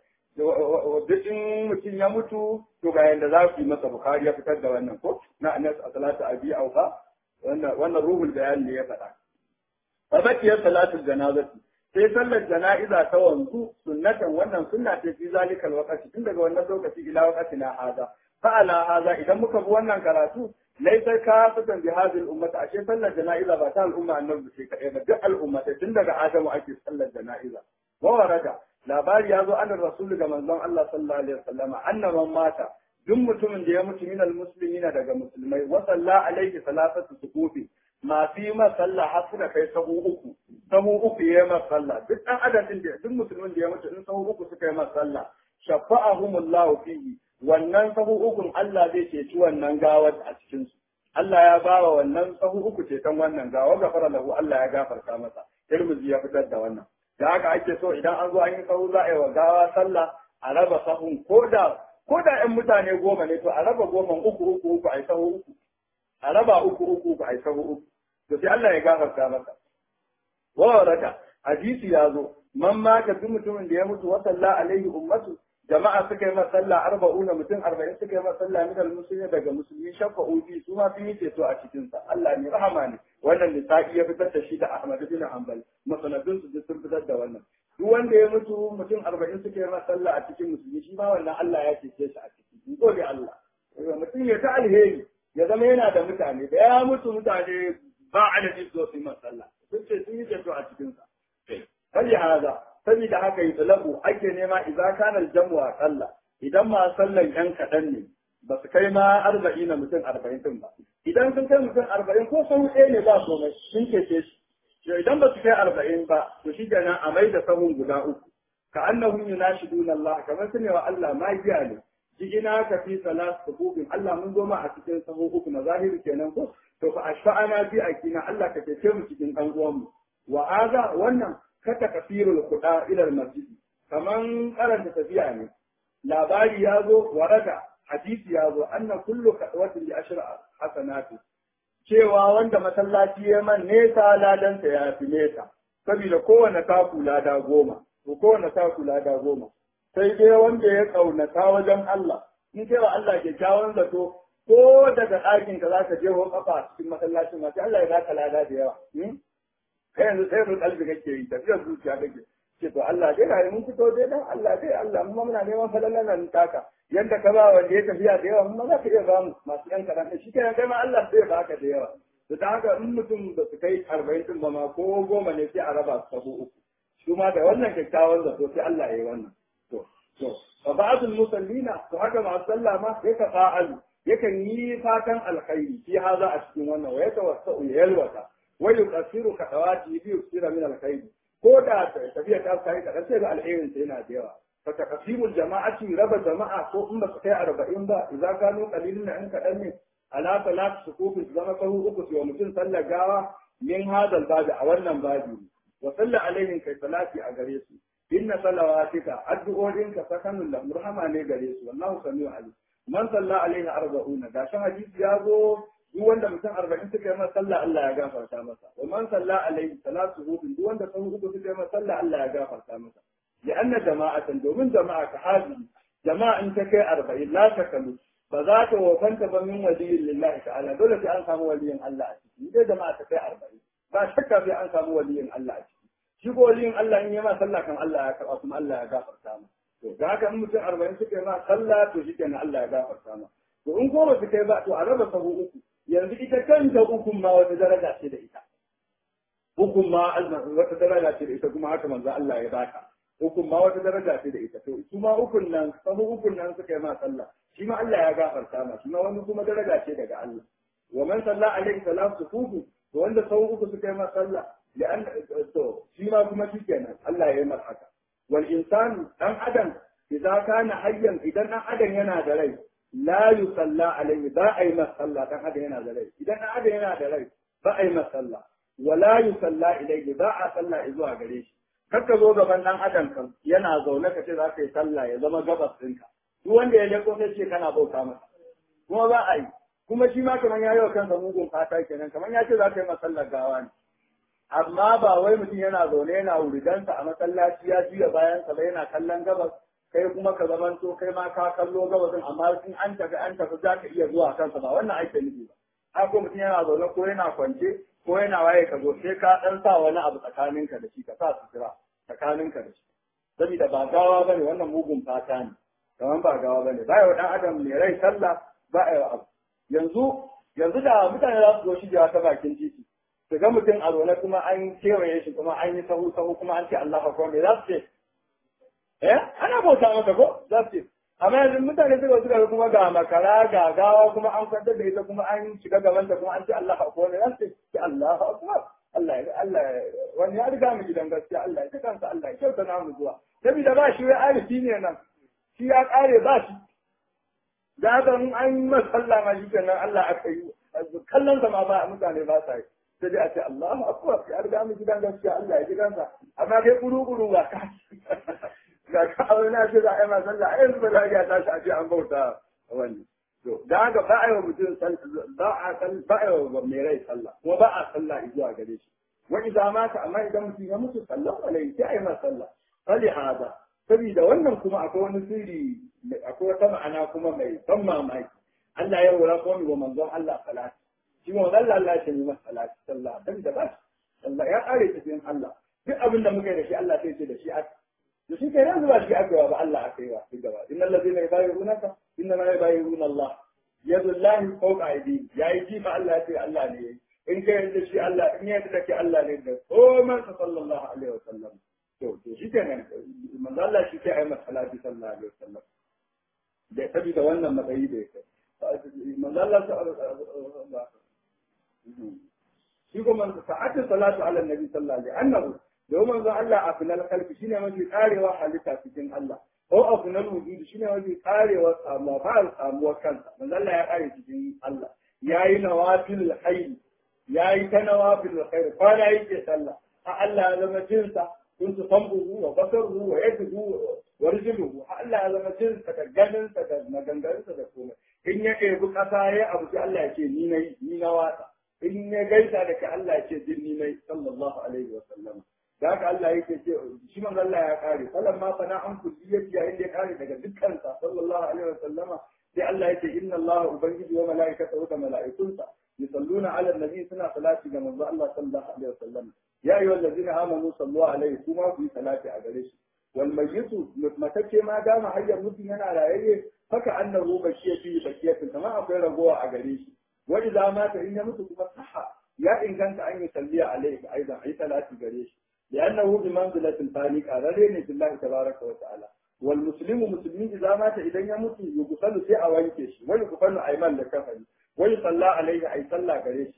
duk in mutum ya mutu to ga yanda za su yi masa bukari ya fitar da wannan ko na anas a salatu abi auka wannan ruhul bayan ne ya faɗa fabatiyar salatul janazati sai sallar jana'iza ta wanzu sunnatan wannan sunna ce fi zalikal waqti tun daga wannan lokaci ila waqti na haza fa ala haza idan muka bi wannan karatu laisar ka fitan bi hadhihi ummata ashe sallar jana'iza ba ta al'umma annabi ce kadai ba duk al'ummata tun daga adamu ake sallar jana'iza wa warada labari ya zo annar rasulu ga manzon Allah sallallahu alaihi wasallama annaban mata duk mutumin da ya mutu minal muslimina daga musulmai wa salla alaihi salatatu sukufi ma fi ma sallah har suka kai sahu uku sahu uku ya ma sallah duk dan adam din da duk musulmin da ya mutu in sahu uku suka yi ma sallah shafa'ahumullahu fihi wannan sahu ukun Allah zai ceci wannan gawar a cikin su Allah ya bawa wannan sahu uku ceton wannan gawa gafara lahu Allah ya gafarta masa Tirmidhi ya fitar da wannan da haka ake so idan an zo an yi sahu za a yi wa gawa sallah a raba sahun ko da ko da ƴan mutane goma ne to a raba goma uku uku uku a yi sahu uku a raba uku uku uku a yi sahu uku to sai Allah ya gafarta masa wa waraka hadisi ya zo man mata duk mutumin da ya mutu wa salla alaihi ummatu jama'a suka yi masalla arba'una mutum arba'in suka yi masalla min al-musulmi daga musulmi shafa'u fi su ma sun yi ceto a cikin sa Allah ne rahama ne wannan nisa'i ya fitar da shi da Ahmad bin Hanbal masanadun su sun fitar da wannan duk wanda ya mutu mutum arba'in suka yi masalla a cikin musulmi shi ma wannan Allah ya cece shi a ciki in gode Allah mutum ya ta alheri ya zama yana da mutane da ya mutu mutane ba adadin su su yi masalla sun ce sun yi ceto a cikin sa fali haza saboda haka yi talabu ake nema idan kana aljamu a kalla idan ma sallan yan kaɗan ne ba su kai ma arba'in na mutum arba'in din ba idan sun kai mutum arba'in ko sun ɗaya ne ba komai sun kece shi to idan ba su kai arba'in ba to shi kenan a mai da sahun guda uku ka annahum yunashiduna Allah kamar su ne wa Allah magiya ne ina ka fi salat sububin Allah mun zo ma a cikin sahu uku na zahiri kenan ko to fa ashfa'ana bi akina Allah ka cece mu cikin dan uwan mu wa aza wannan kata kafirul kuɗa ilar masjid kaman karanta tafiya ne labari ya zo waraka hadisi ya zo anna kullu kadwatin bi ashra hasanati cewa wanda masallaci ya man nesa ladansa ya fi nesa saboda kowane taku lada goma to kowane taku lada goma sai dai wanda ya kaunata wajen Allah in kai wa Allah kyakkyawan zato ko daga ɗakin ka zaka je ho kafa cikin masallacin ma sai Allah ya baka lada da yawa kai yanzu sai mun kalbi kake yi tafiyar zuciya kake ce to Allah dai ga mun fito dai dan Allah dai Allah mun muna neman falalan nan taka yanda ka ba wanda ya tafiya da yawa mun za ka iya ba mu masu yan kaɗan shi kenan kai ma Allah zai baka da yawa to da haka in mutum ba su kai arba'in din ba ma ko goma ne sai a raba su sabo uku shi ma da wannan kyakkyawan zato sai Allah ya yi wannan to to fa ba'dul musallina to haka ma sallah ma sai ka fa'alu yakan yi fatan alkhairi fi haza a cikin wannan wa yatawassau ya yalwata wa yuqasiru ka dawati bi yusira min alkhairi ko da tafiya ta kai ka sai ga alherin sai yana da yawa fa taqsimul jama'ati raba jama'a ko in ba su kai 40 ba idza kanu qalilun in kadan ne ala salat sukufi zama sahu uku sai mutum sallar gawa min hadal babi a wannan babi wa salla alaihim kai salati a gare su inna salawatika addu'o'inka sakanun la murhama ne gare su wallahu samiu alim man salla alaihi arba'una da shi hadisi ya zo duk wanda mutum arba'in suka yi masa sallah Allah ya gafarta masa wa man salla alaihi salatu hudun duk wanda sahu uku suka yi masa sallah Allah ya gafarta masa li anna jama'atan domin jama'a ka hadi jama'a in ta kai arba'in la takalu ba za ta wofanta ba min waliyin lillahi ta'ala dole sai an samu waliyin Allah a ciki dai jama'a ta kai arba'in ba shakka sai an samu waliyin Allah a ciki shi ko waliyin Allah in yi ma sallah kan Allah ya karɓa kuma Allah ya gafarta masa to da haka in mutum arba'in suka yi ma sallah to shi kenan Allah ya gafarta ma to in goma suka yi ba to a raba sahu uku yanzu ita kanta ukun ma wata daraja ce da ita ukun ma wata daraja ce da ita kuma haka manzo Allah ya baka ukun ma wata daraja ce da ita to su ma ukun nan sahu ukun nan suka yi ma sallah shi ma Allah ya gafarta ma shi ma wani kuma daraja ce daga Allah wa man salla alaihi salatu sufufu to wanda sahu uku suka yi ma sallah لأن to shi ma kuma shi kenan Allah ya yi mar haka والإنسان أن أدم إذا كان حيا إذا أن أدم ينادى لي لا يصلى عليه با أي مسلا أن أدم ينادى لي إذا أن أدم ينادى لي با أي مسلا ولا يصلى إليه با أصلى إذوا قريش kakka zo gaban ɗan adam kan yana zaune ka ce za ka yi sallah ya zama gabas ɗinka duk wanda ya leko sai ce kana bauta masa kuma ba a yi kuma shi ma kamar ya yi wa kansa mugun fata kenan kamar ya ce za ka yi masallar gawa ne amma ba wai mutum yana zaune yana wuridansa a masallaci ya juya bayansa ba yana kallon gabas kai kuma ka zamanto kai ma ka kallo gabasin amma in an tafi an tafi za ka iya zuwa kansa ba wannan ake nufi ba haka mutum yana zaune ko yana kwance ko yana waye ka zo sai ka dan sa wani abu tsakaninka da shi ka sa sutura tsakaninka da shi saboda ba gawa bane wannan mugun fata ne kamar ba gawa bane ba yau dan adam mai rai sallah ba yau abu yanzu yanzu da mutane za su zo shigewa ta bakin titi su ga mutum a zaune kuma an kewaye shi kuma an yi sahu sahu kuma an ce Allah akbar me za su ce eh ana bauta masa ko za su ce amma yanzu mutane suka suka kuma ga makara ga gawa kuma an kwantar da ita kuma an shiga gaban ta kuma an ce Allah akbar me za su ce Allah akbar Allah ya Allah wani ya riga mu gidan gaskiya Allah ya kansa Allah ya kyauta namu zuwa saboda ba shi wai arifi ne nan shi ya kare ba shi da haka in an yi masalla ma shi kenan Allah aka yi kallon sa ma ba mutane ba sa yi sai dai a ce Allahu akbar ya riga mu gidan gaskiya Allah ya gidansa amma kai kuru kuru ba ka ga ka aure na ce za a yi ma sallah a yanzu ba za ya tashi a ce an bauta wani to da haka ba a yi wa mutum ba a ba a yi wa mai rai sallah kuma ba a sallah zuwa gare shi wa idan mata amma idan mutum ya mutu sallahu alaihi sai a yi ma sallah fali hada saboda wannan kuma akwai wani sirri akwai wata ma'ana kuma mai ban mamaki Allah ya wura kuma wa manzon Allah salati shi ma Allah Allah ya yi masa salati sallah dan da ba sallah ya kare cikin Allah duk abin da muka yi da shi Allah sai ce da shi aka da shi kai yanzu ba shi aka yi ba Allah aka yi wa duk gaba innal ladina yubayyi'unaka inna ma yubayyi'una Allah yadullahi fawqa aydihim yayi ji fa Allah ya ce Allah ne yayi in kai yanzu shi Allah in ya da ke Allah ne da komai sallallahu alaihi wasallam to to shi kenan manzo Allah shi ke ayi masa salati sallallahu alaihi wasallam da saboda wannan matsayi da yake manzo Allah shi kuma sa'atin salatu ala nabi sallallahu alaihi annahu domin manzo Allah a final kalbi shine mafi karewa halitta cikin Allah ko a final wujudi shine mafi karewa samuwa ba samuwa kansa manzo Allah ya kare cikin Allah yayi nawafil hayy yayi ta nawafil khair kwana yake sallah a Allah ya zama jinsa كنت صنبه وبصره ويده ورجله Allah ya zama jin sa da ganin sa da maganganun sa da komai in ya ɗebi ƙasa ya abu sai Allah ya ce ni nayi ni na watsa in ya gaisa da ka Allah ya ce din ni nayi sallallahu alaihi wa sallam da haka Allah yake ce shi man Allah ya kare sallan ma fa na an kulliyati yayin da ya kare daga dukkan sa sallallahu alaihi wa sallama sai Allah ya ce inna Allah ubangiji wa malaikatahu da malaikunsa yusalluna ala nabi suna salati ga manzo Allah sallallahu alaihi wasallam ya ayyuhal ladina amanu sallu alaihi kuma ku yi salati a gare shi wal mayyitu matacce ma dama hayyar mutum yana rayayye haka annahu bakiya fi bakiyatin kamar akwai ragowa a gare shi wa idza mata in ya mutu kuma saha ya inganta an yi salliya alaihi aidan ai salati gare shi لأنه بمنزلة الفاني قررين في الله تبارك وتعالى والمسلم مسلمين إذا مات إذا يموت يغسل في أوانكش ويغفل أيمان لكفن ويصلى عليه أي صلى قريش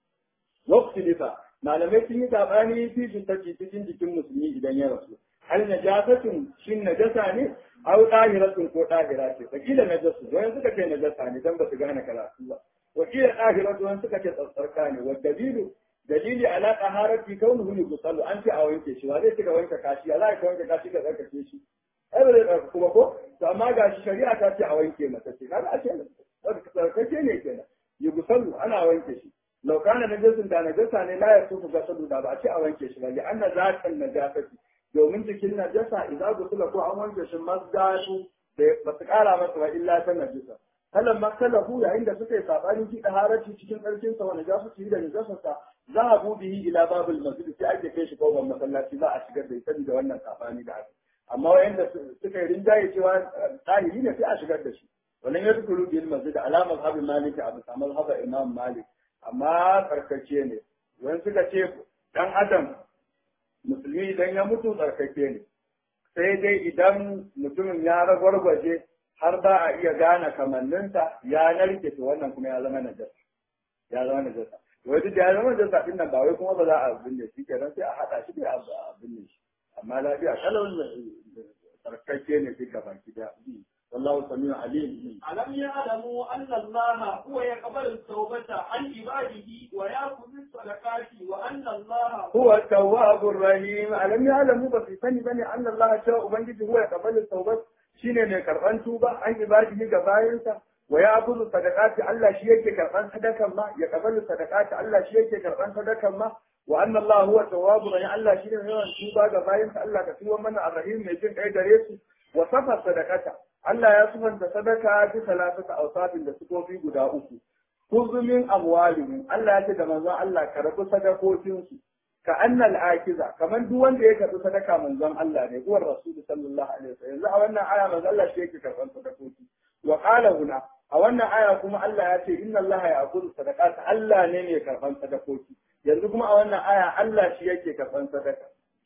وقت لفا ما لم يتم تابعني في جنتك تجن جكم مسلمين إذا يرسل هل نجاسة شن نجسة أو طاهرة كو طاهرة فكيل نجسة وين سكت نجسة دم بس غانا كلا وكيل طاهرة وين سكت تصركاني والدليل dalili ala taharati kaunuhu yusallu an ce a wanke shi wa zai cika wanke kashi ya za ka wanke kashi ka tsarkake shi ai ba zai kuma ko to amma ga shi shari'a ta ce a wanke masa ce kaga a ce tsarkake ne kenan yusallu ana wanke shi law kana najasun da najasa ne la yasufu gasadu da ba a ce a wanke shi ba li anna zatan najasati domin jikin najasa idan gusula ko an wanke shi masdatu da ba su kara masa ba illa ta najasa kalan makalahu yayin da suka yi sabanin ki harati cikin tsarkin sa wani jasu ci da najasarsa za a buɗe yi ila babul masjid sai ake kai shi kofar masallaci za a shigar da ita da wannan sabani da aka amma wayanda suka yi rinjaye cewa tsahiri ne sai a shigar da shi wannan ya tukuru bil masjid alamar habin malik abu samal haba imam malik amma tsarkake ne wani suka ce dan adam musulmi idan ya mutu tsarkake ne sai dai idan mutumin ya ragwargwaje har ba a iya gane kamanninsa ya narke to wannan kuma ya zama najasa ya zama najasa wai duk da ya zama najasa din nan ba wai kuma ba za a binne shi kenan sai a haɗa shi da a binne shi amma lafiya kalau tsarkake ne duka baki da والله سميع عليم ألم يعلموا أن الله هو يقبل التوبة عن عباده ويأخذ الصدقات وأن الله هو التواب الرحيم ألم يعلموا بس سني بني أن الله شاء بنجي هو يقبل التوبة shine mai karban tuba an ibadihi ga bayansa wa ya abudu sadaqati Allah shi yake karban sadakan ma ya kabalu sadaqati Allah shi yake karban sadakan ma wa anna Allah huwa tawwabu rahim Allah shine mai yawan tuba ga bayansa Allah ka tuba mana arrahim mai jin kai gare su wa safa sadaqata Allah ya sufanta sadaka bi salatata awsafin da sukofi guda uku kuzumin amwalihim Allah ya ce da manzon Allah ka rabu sadakokin su ka annal akiza kamar duk wanda ya karbi sadaka manzon Allah ne uwar rasul sallallahu alaihi wasallam yanzu a wannan aya manzon Allah shi yake karban sadakoki wa qala huna a wannan aya kuma Allah ya ce inna Allah ya'khudhu sadaqat Allah ne mai karban sadakoki yanzu kuma a wannan aya Allah shi yake karban sadaka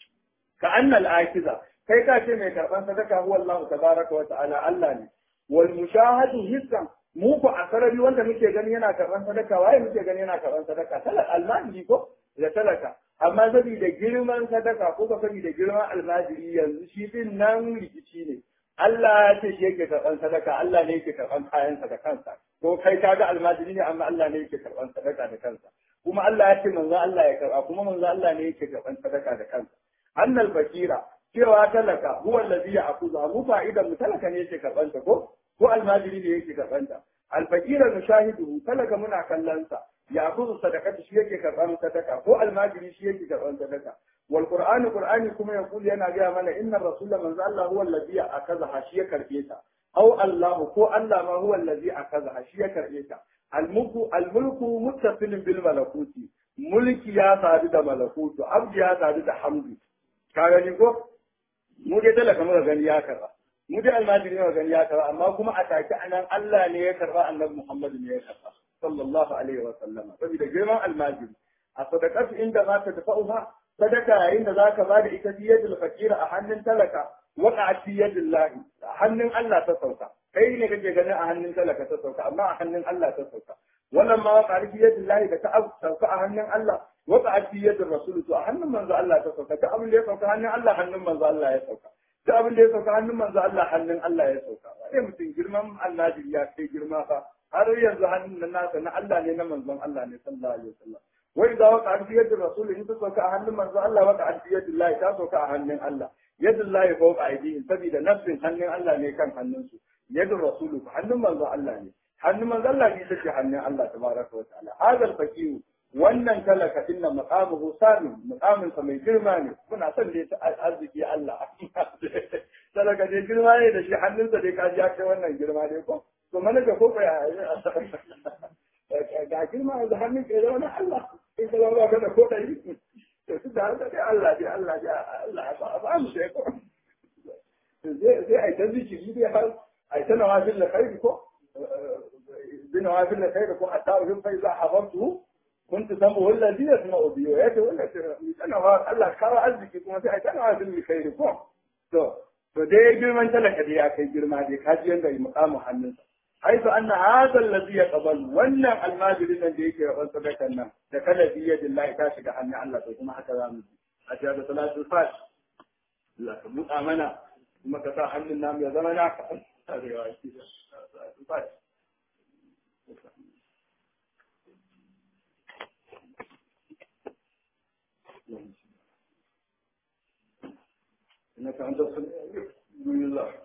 ka annal akiza kai ka ce mai karban sadaka huwa Allah tabaraka wa ta'ala Allah ne wal mushahadu hissan mu ko a sarari wanda muke gani yana karban sadaka waye muke gani yana karban sadaka talaka almajiri ko da talaka amma saboda girman sadaka ko ka saboda girman almajiri yanzu shi din nan rikici ne Allah ya ce shi yake karban sadaka Allah ne yake karban kayansa da kansa ko kai kaga almajiri ne amma Allah ne yake karban sadaka da kansa kuma Allah ya ce manzo Allah ya karba kuma manzo Allah ne yake karban sadaka da kansa annal fakira cewa talaka huwa allazi ya'khudha mu fa'idan mu talaka ne yake karban ta ko ko almajiri ne yake karban ta alfakira nushahidu talaka muna kallon sa ya'khudhu sadaqati shi yake karban sadaka ko almajiri shi yake karban sadaka wal qur'anu qur'ani kuma yaqul yana ga mana inna rasula manzo Allah huwa allazi akaza shi ya karbe ta aw Allah ko Allah ma huwa allazi akaza shi ya karbe ta almulku almulku muttasilin bil malakuti mulki ya sadu da malakutu abdi ya sadu da hamdu ka gani ko mu dai talaka muka gani ya karba mu dai almajiri muka gani ya karba amma kuma a take anan Allah ne ya karba annabi Muhammad ne ya karba sallallahu alaihi wa sallama saboda girman almajiri a sadaqatu inda ma ta dafa'uha sadaka yayin da zaka ba da ita biyadul fakira a hannun talaka waqa'at fi yadillahi a hannun Allah ta sauka kai ne kake ganin a hannun talaka ta sauka amma a hannun Allah ta sauka wannan ma waqa'at fi yadillahi da ta sauka a hannun Allah waqa'at fi yadir rasul to a hannun manzo Allah ta sauka ta abin da ya sauka hannun Allah hannun manzo Allah ya sauka ta abin da ya sauka hannun manzo Allah hannun Allah ya sauka sai mutum girman Allah ya kai girma fa har yanzu hannun nan nasa na Allah ne na manzon Allah ne sallallahu alaihi wasallam wai da waka an biyar da rasul in ta sauka a hannun manzo Allah waka an biyar da ta sauka a hannun Allah yadda Allah ya fauka aidihim saboda nafsin hannun Allah ne kan hannunsu yadda rasulu hannun manzo Allah ne hannun manzo Allah ne take hannun Allah tabaraka wa ta'ala hadal faqihu wannan talaka din nan maqamuhu samin maqamin sa mai girma ne muna son da ta arziki Allah talaka dai girma ne da shi hannunsa dai kaji ya kai wannan girma dai ko to mana ga ko ya ga girma yanzu hannun ke zama na Allah in ka zama ka da ko ɗari to su da haka dai Allah dai Allah dai Allah ba ba mu sai ko zai zai ai ta zikiri dai har ai ta nawafil da khairi ko bi nawafil da khairi ko hatta in fa iza habantu كنت سمعه الذي يسمع به ويأتي ولا أنا الله كرا أزكي كما في أنا في الخير كم تو to dai girman talaka da ya kai girma dai ka ji yanda muqamu hannunsa haifu anna hadha alladhi yaqbal wannan almajirin nan da yake rabon sadakan nan da kada bi yadillahi ta shiga hannun Allah to kuma haka za mu ji a ce da salatu fat Allah ka buɗa mana kuma ka sa hannun namu ya zama naka arewa shi salatu fat إنك أنت السميع العليم